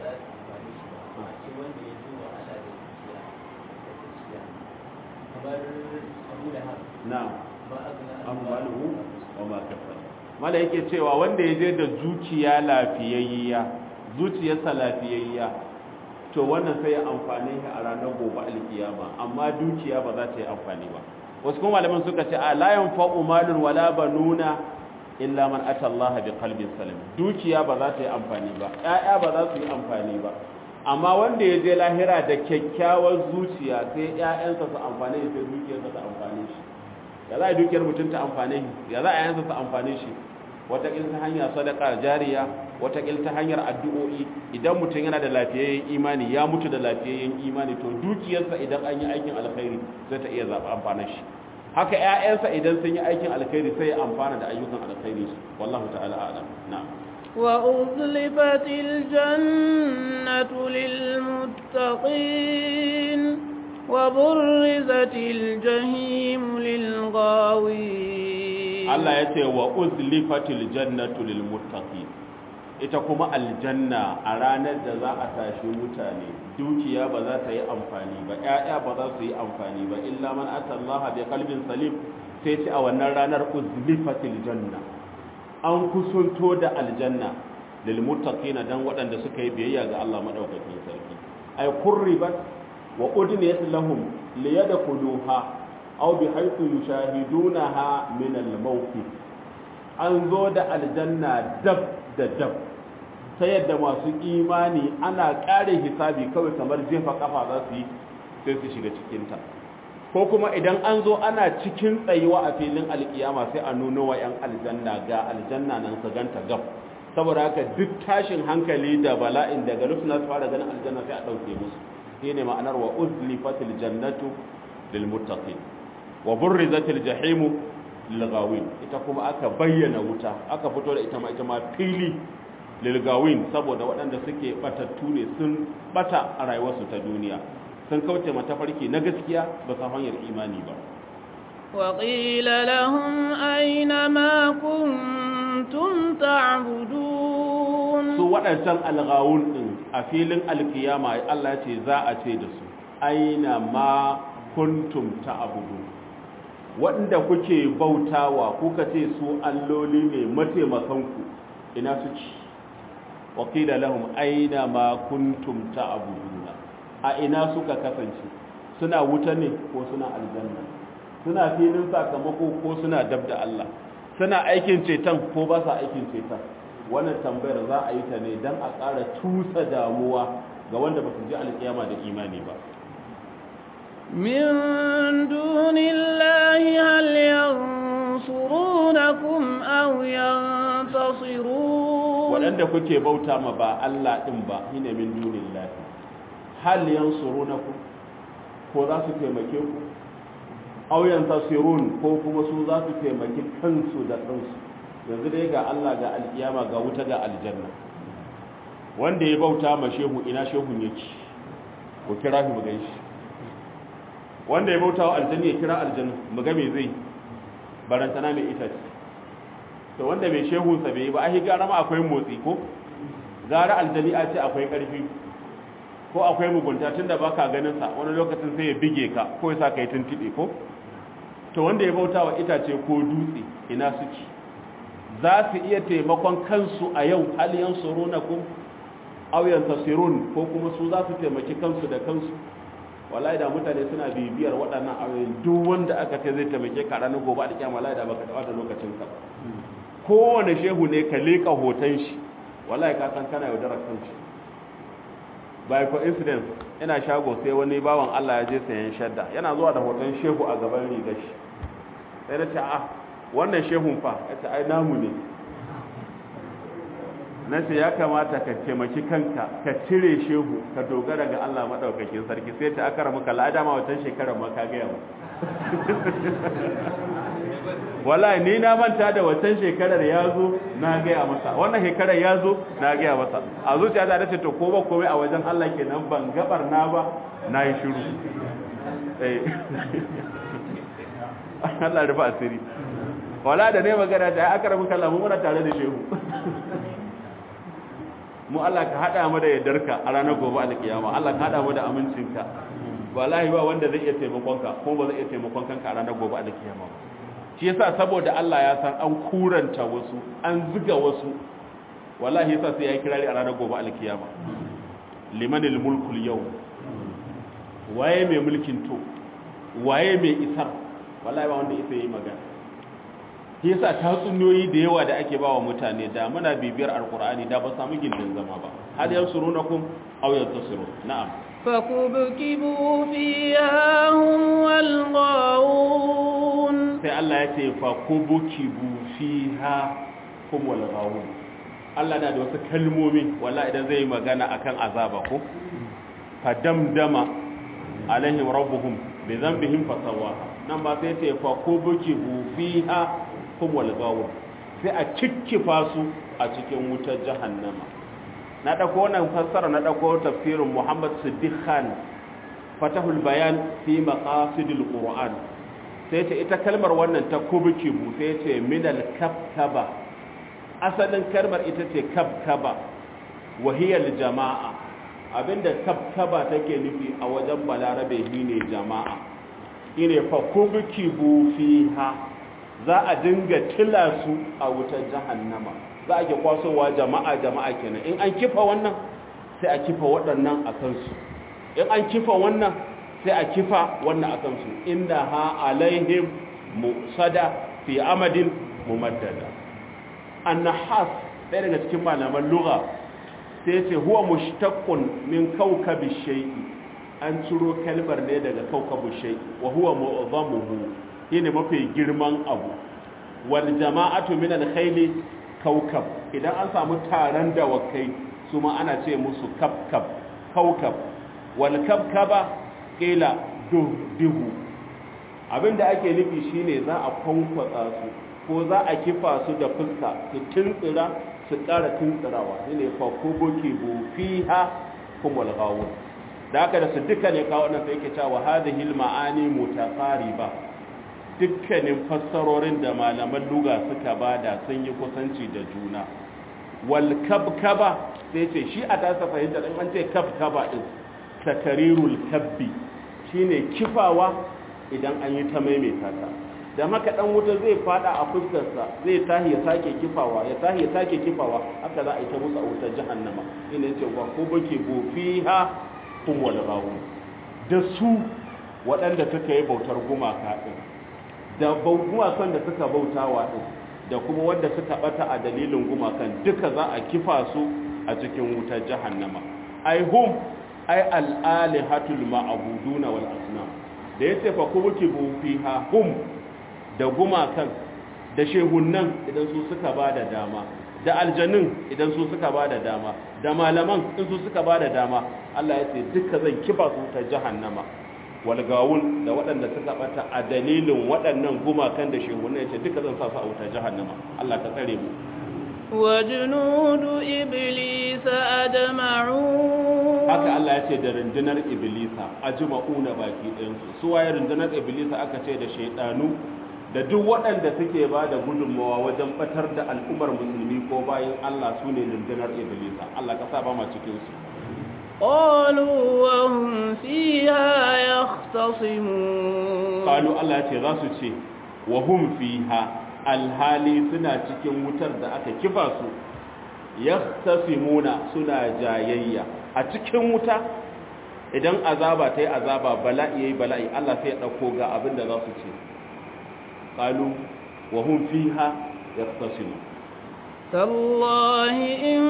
na'am amwaluhu wa ma kasab mala yake cewa wanda ya je da zuciya lafiyayya zuciyarsa lafiyayya to wannan sai ya amfane shi a ranar gobe alkiyama amma dukiya ba za ta yi amfani ba wasu kuma malaman suka ce a la yanfa'u malun wala banuna illa man ata Allah bi qalbin salim dukiya ba za ta yi amfani ba ƴaƴa ba za su yi amfani ba amma wanda ya je lahira da kyakkyawar zuciya sai ƴaƴansa su amfane shi sai dukiyarsa ta amfane shi ya za a dukiyar mutum ta amfane shi ya za a yansa ta amfane shi watakil ta hanyar sadaka jariya watakil ta hanyar addu'o'i idan mutum yana da lafiyayyen imani ya mutu da lafiyayyen imani to dukiyarsa idan an yi aikin alkhairi sai ta iya zaɓa amfana shi haka ƴaƴansa idan sun yi aikin alkhairi sai ya amfana da ayyukan alkhairi wallahu ta'ala a'lam na'am وأزلفت الجنة للمتقين وبرزت الجحيم للغاوين Allah ya ce wa uzlifatil jannatu lil muttaqin ita kuma aljanna a ranar da za a tashi mutane dukiya ba za ta yi amfani ba ƴaƴa ba za su yi amfani ba illa man atallaha bi qalbin salim sai ce a wannan ranar uzlifatil janna an kusunto da aljanna lil muttaqin dan waɗanda suka yi biyayya ga Allah madaukakin sarki ay qurribat wa udniyat lahum liyadkhuluha aw bi haythu yushahidunaha min al-mawqif an zo da aljanna dab da dab ta yadda masu imani ana ƙare hisabi kawai kamar jefa kafa za su yi sai su shiga cikinta ko kuma idan an zo ana cikin tsayuwa a filin alkiyama sai a nuno wa 'yan aljanna ga aljanna nan su ganta gab saboda haka duk tashin hankali da bala'in daga rufina su fara ganin aljanna sai a ɗauke musu shi ne ma'anar wa uzlifatil jannatu lil muttaqin wa burrizatil jahimu lil ghawin ita kuma aka bayyana wuta aka fito da ita ma ita ma fili lil ghawin saboda waɗanda suke batattu ne sun bata a rayuwarsu ta duniya sun kauce mata farki na gaskiya ba sa hanyar imani ba وقيل لهم أين ما كنتم تعبدون su waɗancan alghawun ɗin a filin alkiyama Allah ce za a ce da su aina ma kuntum ta'budu waɗanda kuke bautawa kuka ce su alloli ne mataimakanku ina suke wakila lahum aina ma kuntum ta'buduna a ina suka kasance suna wuta ne ko suna aljanna suna filin sakamako ko suna dab da Allah suna aikin ceton ko ba sa aikin ceton wannan tambayar za a yi ta ne don a ƙara tusa damuwa ga wanda ba su ji alƙiyama da imani ba من دون الله هل ينصرونكم أو ينتصرون waɗanda kuke bauta ma ba Allah ɗin ba shine min dunillahi hal yansurunakum ko za su taimake ku aw yantasirun ko kuma su za su taimaki kansu da kansu yanzu dai ga Allah ga alkiyama ga wuta ga aljanna wanda ya bauta ma shehu ina shehun yake ko kira shi mu ganshi wanda ya bauta wa aljanna ya kira aljanna mu ga me zai barantana mai itace to wanda mai shehun sa bai ba ai gara ma akwai motsi ko gara aljani a ce akwai karfi ko akwai mugunta tunda baka ganin sa wani lokacin sai ya bige ka ko ya sa ka yi tuntube ko to wanda ya bauta wa itace ko dutse ina suke za su iya taimakon kansu a yau haliyan surunakum aw yantasirun ko kuma su za su taimaki kansu da kansu wallahi da mutane suna bibiyar waɗannan ayoyin duk wanda aka ce zai taimake ka ranar gobe da kiyama wallahi da baka taɓa da lokacin ka kowane shehu ne ka leka hoton shi wallahi ka san kana yaudarar kanshi by coincidence ina shago sai wani bawan Allah ya je sayan shadda yana zuwa da hoton shehu a gaban rigar shi sai na ce a wannan shehun fa ya ce ai namu ne na ce ya kamata ka taimaki kanka ka cire shehu ka dogara ga Allah maɗaukakin sarki sai ta aka ramuka la'ada ma watan shekarar ma ka gaya mu wala ni na manta da watan shekarar ya zo na gaya masa wannan shekarar ya zo na gaya masa a zuciya ta dace to ko ba komai a wajen Allah kenan ban gabar na ba na yi shiru Allah rufa asiri wala da ne magana ta aka rabu kallon muna tare da shehu mu Allah ka hada mu da yardarka a ranar gobe alkiyama Allah ka hada mu da amincinka wallahi ba wanda zai iya taimakon ka ko ba zai iya taimakon kanka a ranar gobe alkiyama ba shi yasa saboda Allah ya san an kuranta wasu an zuga wasu wallahi yasa sai ya kirari a ranar gobe alkiyama limanil mulkul yau waye mai mulkin to waye mai isar wallahi ba wanda isa yi magana shi yasa tatsuniyoyi da yawa da ake bawa mutane da muna bibiyar alkur'ani da ba samu gindin zama ba hal yansurunakum aw yantasiru na'am فكبكبوا فيها هم والغاوون sai Allah ya ce fa kubukibu fiha hum wal ghawun Allah na da wasu kalmomi walla idan zai magana akan azaba ko fa damdama alaihim rabbuhum bi dhanbihim fasawaha nan ba sai ce fa kubukibu fiha hum wal ghawun sai a cikkifa su a cikin wutar jahannama na dauko wannan fassara na dauko tafsirin Muhammad Siddiq Khan Fatahul Bayan fi maqasidil Qur'an sai ce ita kalmar wannan ta kubukibu sai ce minal kabkaba asalin kalmar ita ce kabkaba wahiyar jama'a abinda kabkaba take nufi a wajen balarabe shine jama'a ine fa kubukibu fiha za a dinga tila su a wutar jahannama za a ke kwasowa jama'a jama'a kenan in an kifa wannan sai a kifa waɗannan a kansu in an kifa wannan sai a kifa wannan a kansu inda ha alaihim musada fi amadin mumaddada annahas ɗaya daga cikin malaman lugha sai ce huwa mushtaqqun min kawkabi shay'i an ciro kalmar ne daga kawkabu shay'i wa huwa mu'zamuhu shine mafi girman abu wal jama'atu min al khayli kawkab idan an samu taron dawakai su ma ana ce musu kabkab kawkab wal kabkaba kila duhu abinda ake nufi shine za a kwankwatsa su ko za a kifa su da fuska su tuntsira su ƙara tuntsirawa shine fa kubuki bu fiha kumul ghawun da haka da su duka ne kawo nan sai yake cewa hadhihi al ma'ani mutaqariba dukkanin fassarorin da malaman luga suka bada sun yi kusanci da juna wal kabkaba sai ce shi a tasa fahimta din an ce kabkaba din takarirul kabbi shine kifawa idan an yi ta maimaita ta da maka dan wuta zai fada a fuskarsa zai tahi ya sake kifawa ya tahi ya sake kifawa haka za a yi ta musu a wutar jahannama ina yace wa ko bake bo fiha kum wal rawu da su waɗanda suka yi bautar gumaka din da gumakan da suka bautawa din da kuma wanda suka bata a dalilin gumakan duka za a kifa su a cikin wutar jahannama ai hum ai al'alihatul ma'abuduna wal asnam da ya ce fa kubukibu fiha hum da gumakan da shehunan idan su suka ba da dama da aljanun idan su suka ba da dama da malaman in su suka ba da dama Allah ya ce duka zan kifa su ta jahannama walgawun da waɗanda suka bata a dalilin waɗannan gumakan da shehunan ya ce duka zan sa su a wutar jahannama Allah ka tsare mu وجنود إبليس أجمعون haka Allah ya ce da rundunar iblisa ajma'una baki ɗayansu su waye rundunar iblisa aka ce da shaidanu da duk waɗanda suke ba da gudunmawa wajen batar da al'ummar musulmi ko bayan Allah su ne rundunar iblisa Allah ka sa ba ma cikin su قالوا وهم فيها يختصمون qalu Allah ya ce za su ce wa hum fiha alhali suna cikin wutar da aka kifa su yahtasimuna suna jayayya a cikin wuta idan azaba ta yi azaba bala'i yayi bala'i Allah sai ya dauko ga abin da za su ce qalu wa hum fiha yahtasimun تالله إن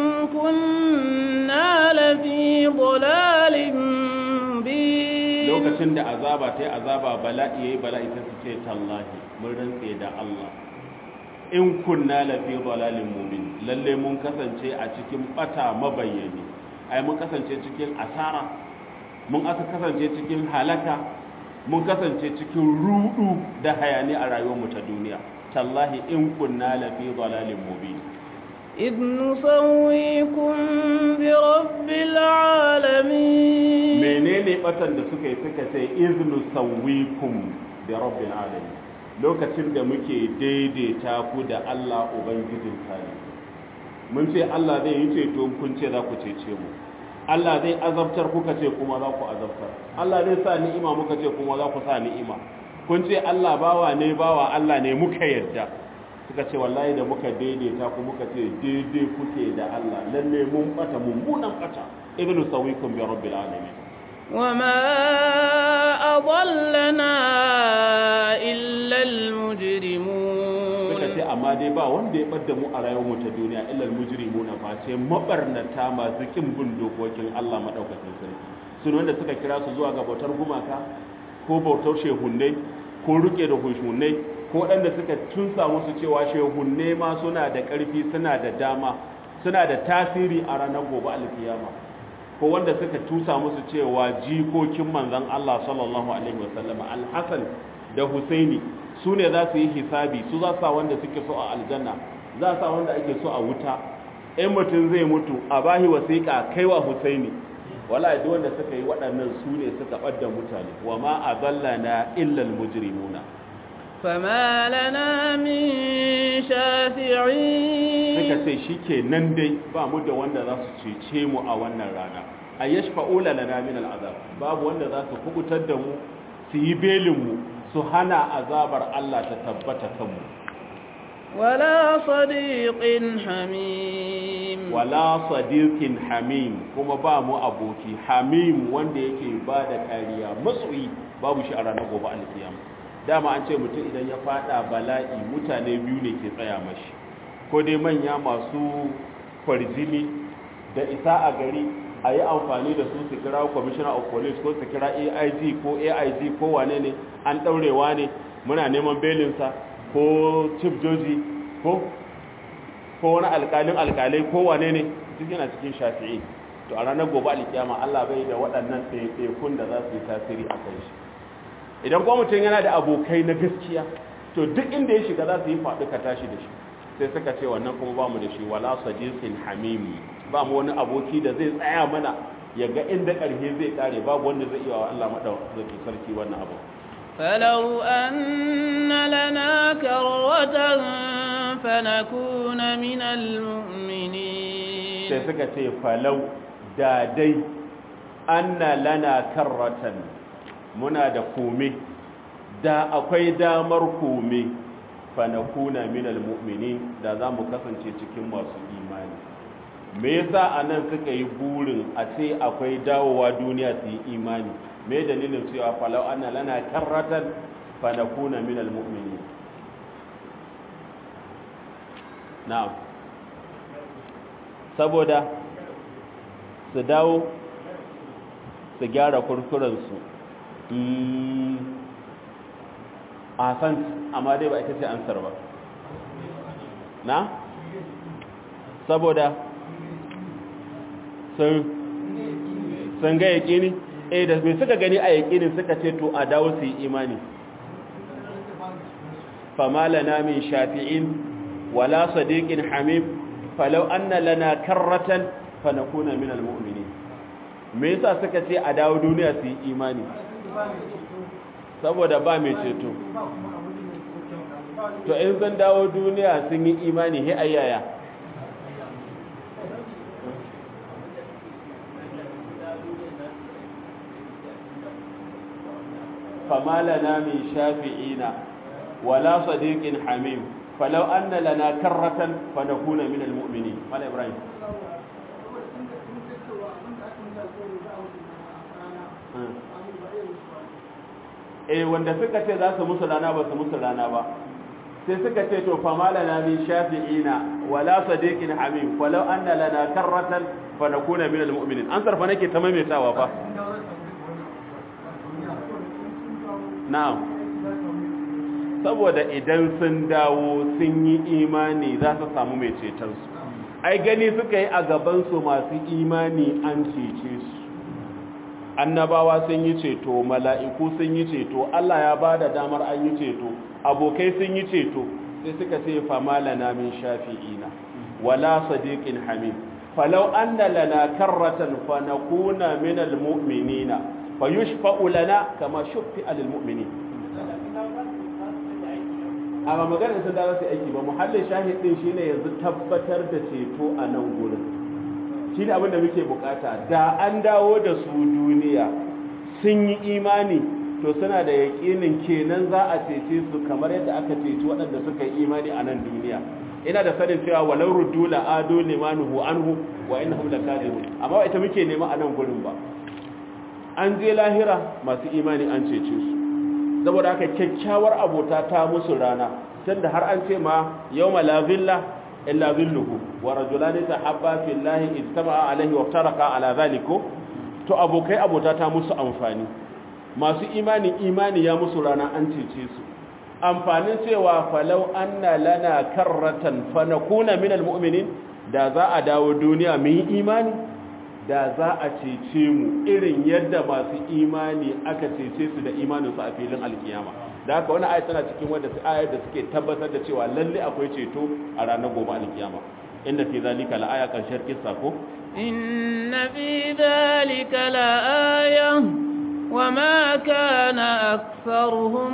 كنا لفي ضلال مبين lokacin da azaba ta yi azaba bala'i yayi bala'i sai su ce tallahi mun rantse da Allah in kunna lafi dalalin mumin lalle mun kasance a cikin bata mabayyani ai mun kasance cikin asara mun aka kasance cikin halaka mun kasance cikin rudu da hayani a rayuwarmu ta duniya tallahi in kunna lafi dalalin mubin إذ نسويكم برب العالمين menene batan da suka yi suka ce iznu sawwikum bi rabbil alamin lokacin da muke daidaita ku da Allah ubangijin kare mun ce Allah zai yi ceto kun ce za ku cece mu Allah zai azabtar kuka ce kuma za ku azabtar Allah zai sa ni'ima muka ce kuma za ku sa ni'ima kun ce Allah bawa ne bawa Allah ne muka yarda suka ce wallahi da muka daidaita ku muka ce daidai kuke da Allah lalle mun bata mummunan bata ibnu sawikum bi rabbil alamin وما أضلنا إلا المجرمون suka ce amma dai ba wanda ya bar da mu a rayuwar mu ta duniya illal mujrimuna fa ce mabarnata masu kin bin dokokin Allah madaukakin sarki sun wanda suka kira su zuwa ga bautar gumaka ko bautar shehunnai ko rike da hushunai ko waɗanda suka tunsa musu cewa shehunne ma suna da ƙarfi suna da dama suna da tasiri a ranar gobe alkiyama ko wanda suka tusa musu cewa jikokin manzon Allah sallallahu alaihi wasallam al-Hasan da Husaini su ne za su yi hisabi su za sa wanda suke so a aljanna za sa wanda ake so a wuta in mutum zai mutu a bahi wasiƙa kaiwa Husaini wala duk wanda suka yi waɗannan su ne suka ɓadda mutane wa ma adallana illa al-mujrimuna فما لنا من شافعين suka ce shi ke nan dai ba mu da wanda za su cece mu a wannan rana a yashfa'ula lana min al'azab babu wanda za su kubutar da mu su yi belin mu su hana azabar Allah ta tabbata kanmu ولا صديق حميم wala sadiqin hamim kuma ba mu aboki hamim wanda yake ba da kariya matsoyi babu shi a ranar gobe alkiyama dama an ce mutum idan ya fada bala'i mutane biyu ne ke tsaya mashi ko dai manya masu kwarjini da isa a gari a yi amfani da su su kira commissioner of police ko su kira aig ko aig ko wane ne an ɗaurewa ne muna neman belinsa ko chief joji ko ko wani alkalin alkalai ko wane ne duk yana cikin shafi'i to a ranar gobe alkiyama Allah bai da waɗannan ɗaiɗaikun da za su yi tasiri a kai shi idan kuma mutum yana da abokai na gaskiya to duk inda ya shiga za su yi faɗi ka tashi da shi sai suka ce wannan kuma ba mu da shi wala sadiqin hamim ba mu wani aboki da zai tsaya mana ya ga inda ƙarfe zai kare babu wanda zai iya wa Allah madaukakin sarki wannan abu فلو أن لنا كرة فنكون من المؤمنين sai suka ce falau da dai anna lana karratan muna da kome da akwai damar kome fanakuna minal mu'minin da za mu kasance cikin masu imani me yasa anan suka yi burin a ce akwai dawowa duniya su yi imani me dalilin cewa falau anna lana karratan fanakuna minal mu'minin na'am saboda su dawo su gyara kurkurensu a san amma dai ba ita ce ansar ba na saboda sun sun ga yaƙini eh da mai suka gani a yaƙinin suka ce to a dawo su yi imani fama lana min shafi'in wala sadiqin hamim falau anna lana karratan fanakuna min almu'minin me yasa suka ce a dawo duniya su yi imani saboda ba mai ceto to in zan dawo duniya sun yi imani he ayyaya فما لنا من شافعين ولا صديق حميم فلو أن لنا كرة فنكون من المؤمنين قال إبراهيم eh wanda suka ce za su musu rana ba su musu rana ba sai suka ce to fa malana min shafi'ina wala sadiqin hamim falau anna lana karratan fa nakuna min almu'minin an sarfa nake ta maimaitawa fa na'am saboda idan sun dawo sun yi imani za su samu mai cetonsu ai gani suka yi a gabansu masu imani an cece su annabawa sun yi ceto mala'iku sun yi ceto Allah ya ba da damar an yi ceto abokai sun yi ceto sai suka ce fama lana min shafi'ina wala sadiqin hamim falau anna lana karratan fa nakuna min almu'minina fayushfa'u lana kama shuffi'a lil mu'minin amma magana sun da su aiki ba muhallin shahid din shine yanzu tabbatar da ceto a nan gurin shine abin da muke bukata da an dawo da su duniya sun yi imani to suna da yaƙinin kenan za a cece su kamar yadda aka ceci waɗanda suka yi imani a nan duniya ina da sanin cewa walau ruddu la adu limanuhu anhu wa innahum lakadibun amma ita muke nema a nan gurin ba an je lahira masu imani an cece su saboda haka kyakkyawar abota ta musu rana tunda har an ce ma yawma la zilla illa zilluhu wa rajulani tahabba fillahi ijtama'a alaihi wa taraka ala zaliku to abokai abota ta musu amfani masu imani imani ya musu rana an cece su amfanin cewa falau anna lana karratan fanakuna minal mu'minin da za a dawo duniya mu yi imani da za a cece mu irin yadda masu imani aka cece su da imaninsu a filin alkiyama da haka wani ayat tana cikin wadda su ayat da suke tabbatar da cewa lalle akwai ceto a ranar gobe alkiyama inda fi zalika la aya karshen kissa ko inna fi zalika la aya وما كان أكثرهم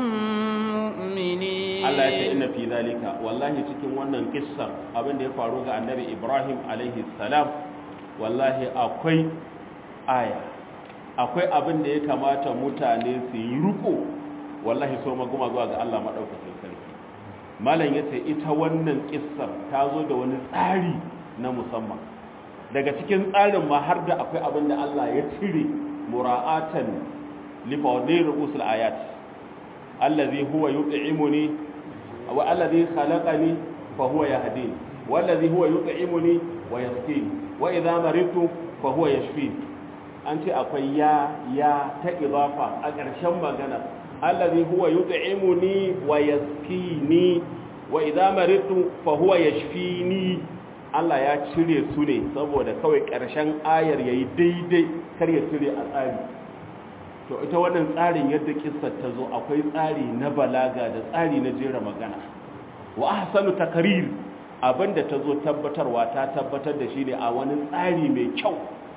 مؤمنين Allah ya ce inna fi zalika wallahi cikin wannan kissa abin da ya faru ga annabi Ibrahim alaihi salam wallahi akwai aya akwai abin da ya kamata mutane su yi riko wallahi so maguma zuwa ga Allah madaukakin sarki malam yace ita wannan kissar ta zo da wani tsari na musamman daga cikin tsarin ma har da akwai abin da Allah ya cire mura'atan li fawdir usul ayat allazi huwa yut'imuni wa allazi khalaqani fa huwa yahdini wallazi huwa yut'imuni wa yasqini wa idza maritu fa huwa yashfi an ce akwai ya ya ta idafa a ƙarshen magana allazi huwa yut'imuni wa yasqini wa idza maritu fa huwa yashfini Allah ya cire su ne saboda kawai ƙarshen ayar yayi daidai kar ya cire a tsari to ita wannan tsarin yadda kissar ta zo akwai tsari na balaga da tsari na jera magana wa ahsanu takrir abinda ta zo tabbatarwa ta tabbatar da shi ne a wani tsari mai kyau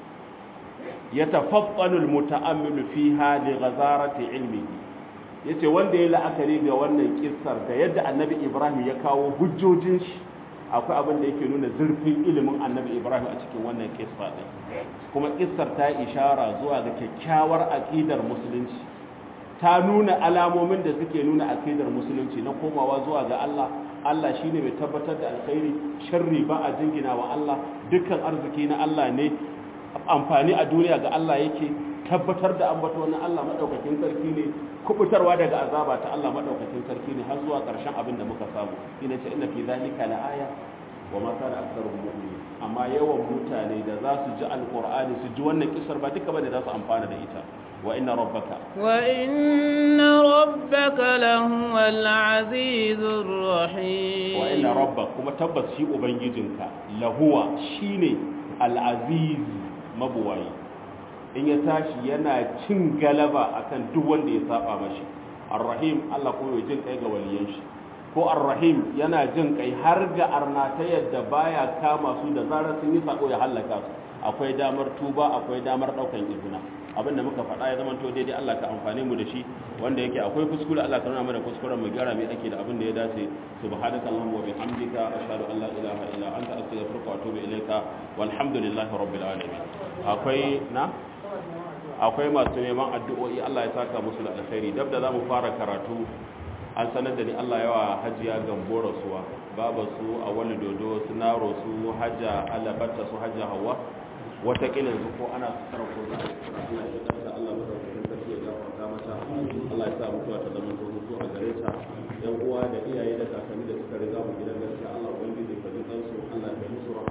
ya tafaffanul muta'ammilu fiha li ghazarati ilmi yace wanda ya la'akari ga wannan kissar da yadda annabi Ibrahim ya kawo hujjojin shi akwai abin da yake nuna zurfin ilimin annabi Ibrahim a cikin wannan kissa din kuma kissar ta ishara zuwa ga kyakkyawar aqidar musulunci ta nuna alamomin da suke nuna aqidar musulunci na komawa zuwa ga Allah Allah shi ne mai tabbatar da alkhairi sharri ba a jingina wa Allah dukkan arziki na Allah ne amfani a duniya ga Allah yake tabbatar da ambato na Allah madaukakin sarki ne kubutarwa daga azaba ta Allah madaukakin sarki ne har zuwa ƙarshen abin da muka samu ina ce inna fi zalika la aya wa ma kana aktharuhum mu'minin amma yawan mutane da za su ji alqur'ani su ji wannan kisar ba duka bane za su amfana da ita wa inna rabbaka وإن ربك لهو العزيز الرحيم wa inna rabbaka kuma tabbas shi ubangijinka lahuwa shine al-aziz mabuwayi in ya tashi yana cin galaba akan duk wanda ya saba mashi ar-rahim Allah kuma ya jin kai ga waliyan shi ko ar-rahim yana jin kai har ga arna ta yadda baya kama su da zarar sun yi sako ya halaka su akwai damar tuba akwai damar daukan izina abin da muka faɗa ya zama to daidai Allah ka amfane mu da shi wanda yake akwai kuskure Allah ka nuna mana kuskuren mu gyara mai ake da abin da ya dace subhanaka allahumma wa bihamdika ashhadu an la ilaha illa anta astaghfiruka wa atubu ilaika walhamdulillahi rabbil alamin akwai na akwai masu neman addu'o'i Allah ya saka musu da alkhairi dab da zamu fara karatu an sanar da ni Allah yawa hajiya gambo rasuwa baba su a wani dodo su naro su hajja alabatta su hajja hawa watakila yanzu ko ana tsara ko za a Allah ya tsara Allah ya tsara sarki ya gafarta mata Allah ya sa mutuwa ta zama hutu a gare ta yan uwa da iyaye da kakanni da suka riga mu gidan gaskiya Allah ubangiji ka ji kansu Allah ya musu